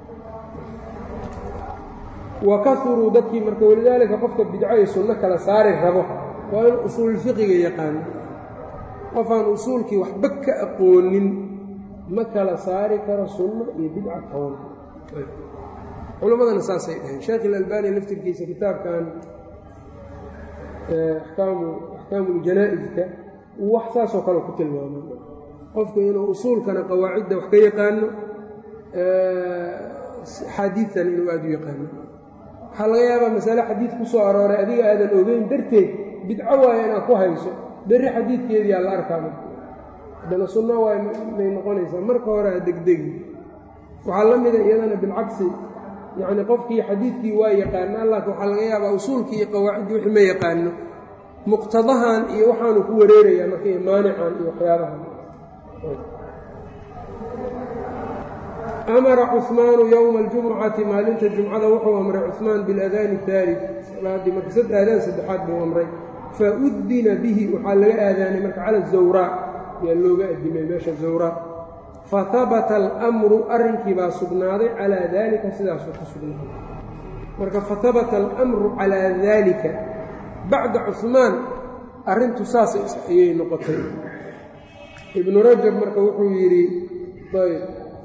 wa kauruu dadkii marka walidaalika qofka bidco iyo sunno kala saari rabo waa in usuulfiqiga yaqaano qofaan usuulkii waxba ka aqoonin ma kala saari karo sunno iyo bidca toona culammadana saasay dhaheen sheekh ilalbani laftirkiisa kitaabkan akaamu axkaamuuljanaa'iska wax saasoo kale ku tilmaamay qofku inuu usuulkana qawaacidda wax ka yaqaano xaadiidtan inuu aada u yaqaano waxaa laga yaabaa masale xadiid ku soo arooray adiga aadan ogeyn darteed bidco waaya inaad ku hayso berri xadiidkeediyaa la arkaama haddana sunno waay may noqonaysaa marka hore ha degdegi waxaa la mida iyadana bilcagsi yacni qofkii xadiidkii waa yaqaanaa laakiin waxaa laga yaabaa usuulkii iyo qawaaciddii wixii ma yaqaano muqtadahan iyo waxaanu ku wareerayaa marka iyo maanican iyo waxyaabahan amara cuثmaanu yowma اljumucati maalinta jumcada wuxuu amray cuثmaan biاladaani الثaalid salaadii marka sad aadaan saddexaad buu amray faudina bihi waxaa laga aadaanay marka cala الzawraa ayaa looga adimay meesha zawraa fahabata almru arrinkii baa sugnaaday calaa daalika sidaasuu ku sugnaaday marka fahabata almru calaa daalika bacda cuثmaan arrintu saas ayay noqotay ibnu rajab marka wuxuu yidhi ayb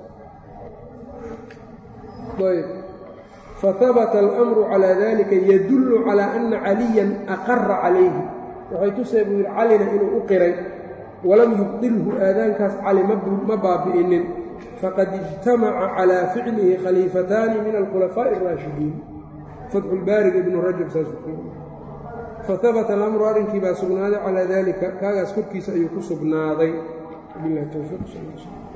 ayb fahabata almru calaa dalika yadullu calaa ana caliyan aqara calayhi waxay tusay buu yidhi calina inuu u qiray walam yubdilhu aadaankaas cali ma baabi'inin faqad ijtamaca calaa ficlihi khaliifataani min alkhulafaaءi اraashidiin fatxulbaariga ibnu rajab saas fahabata alamru arrinkii baa sugnaaday calaa dalika kaagaas korkiisa ayuu ku sugnaaday bilah towfiiq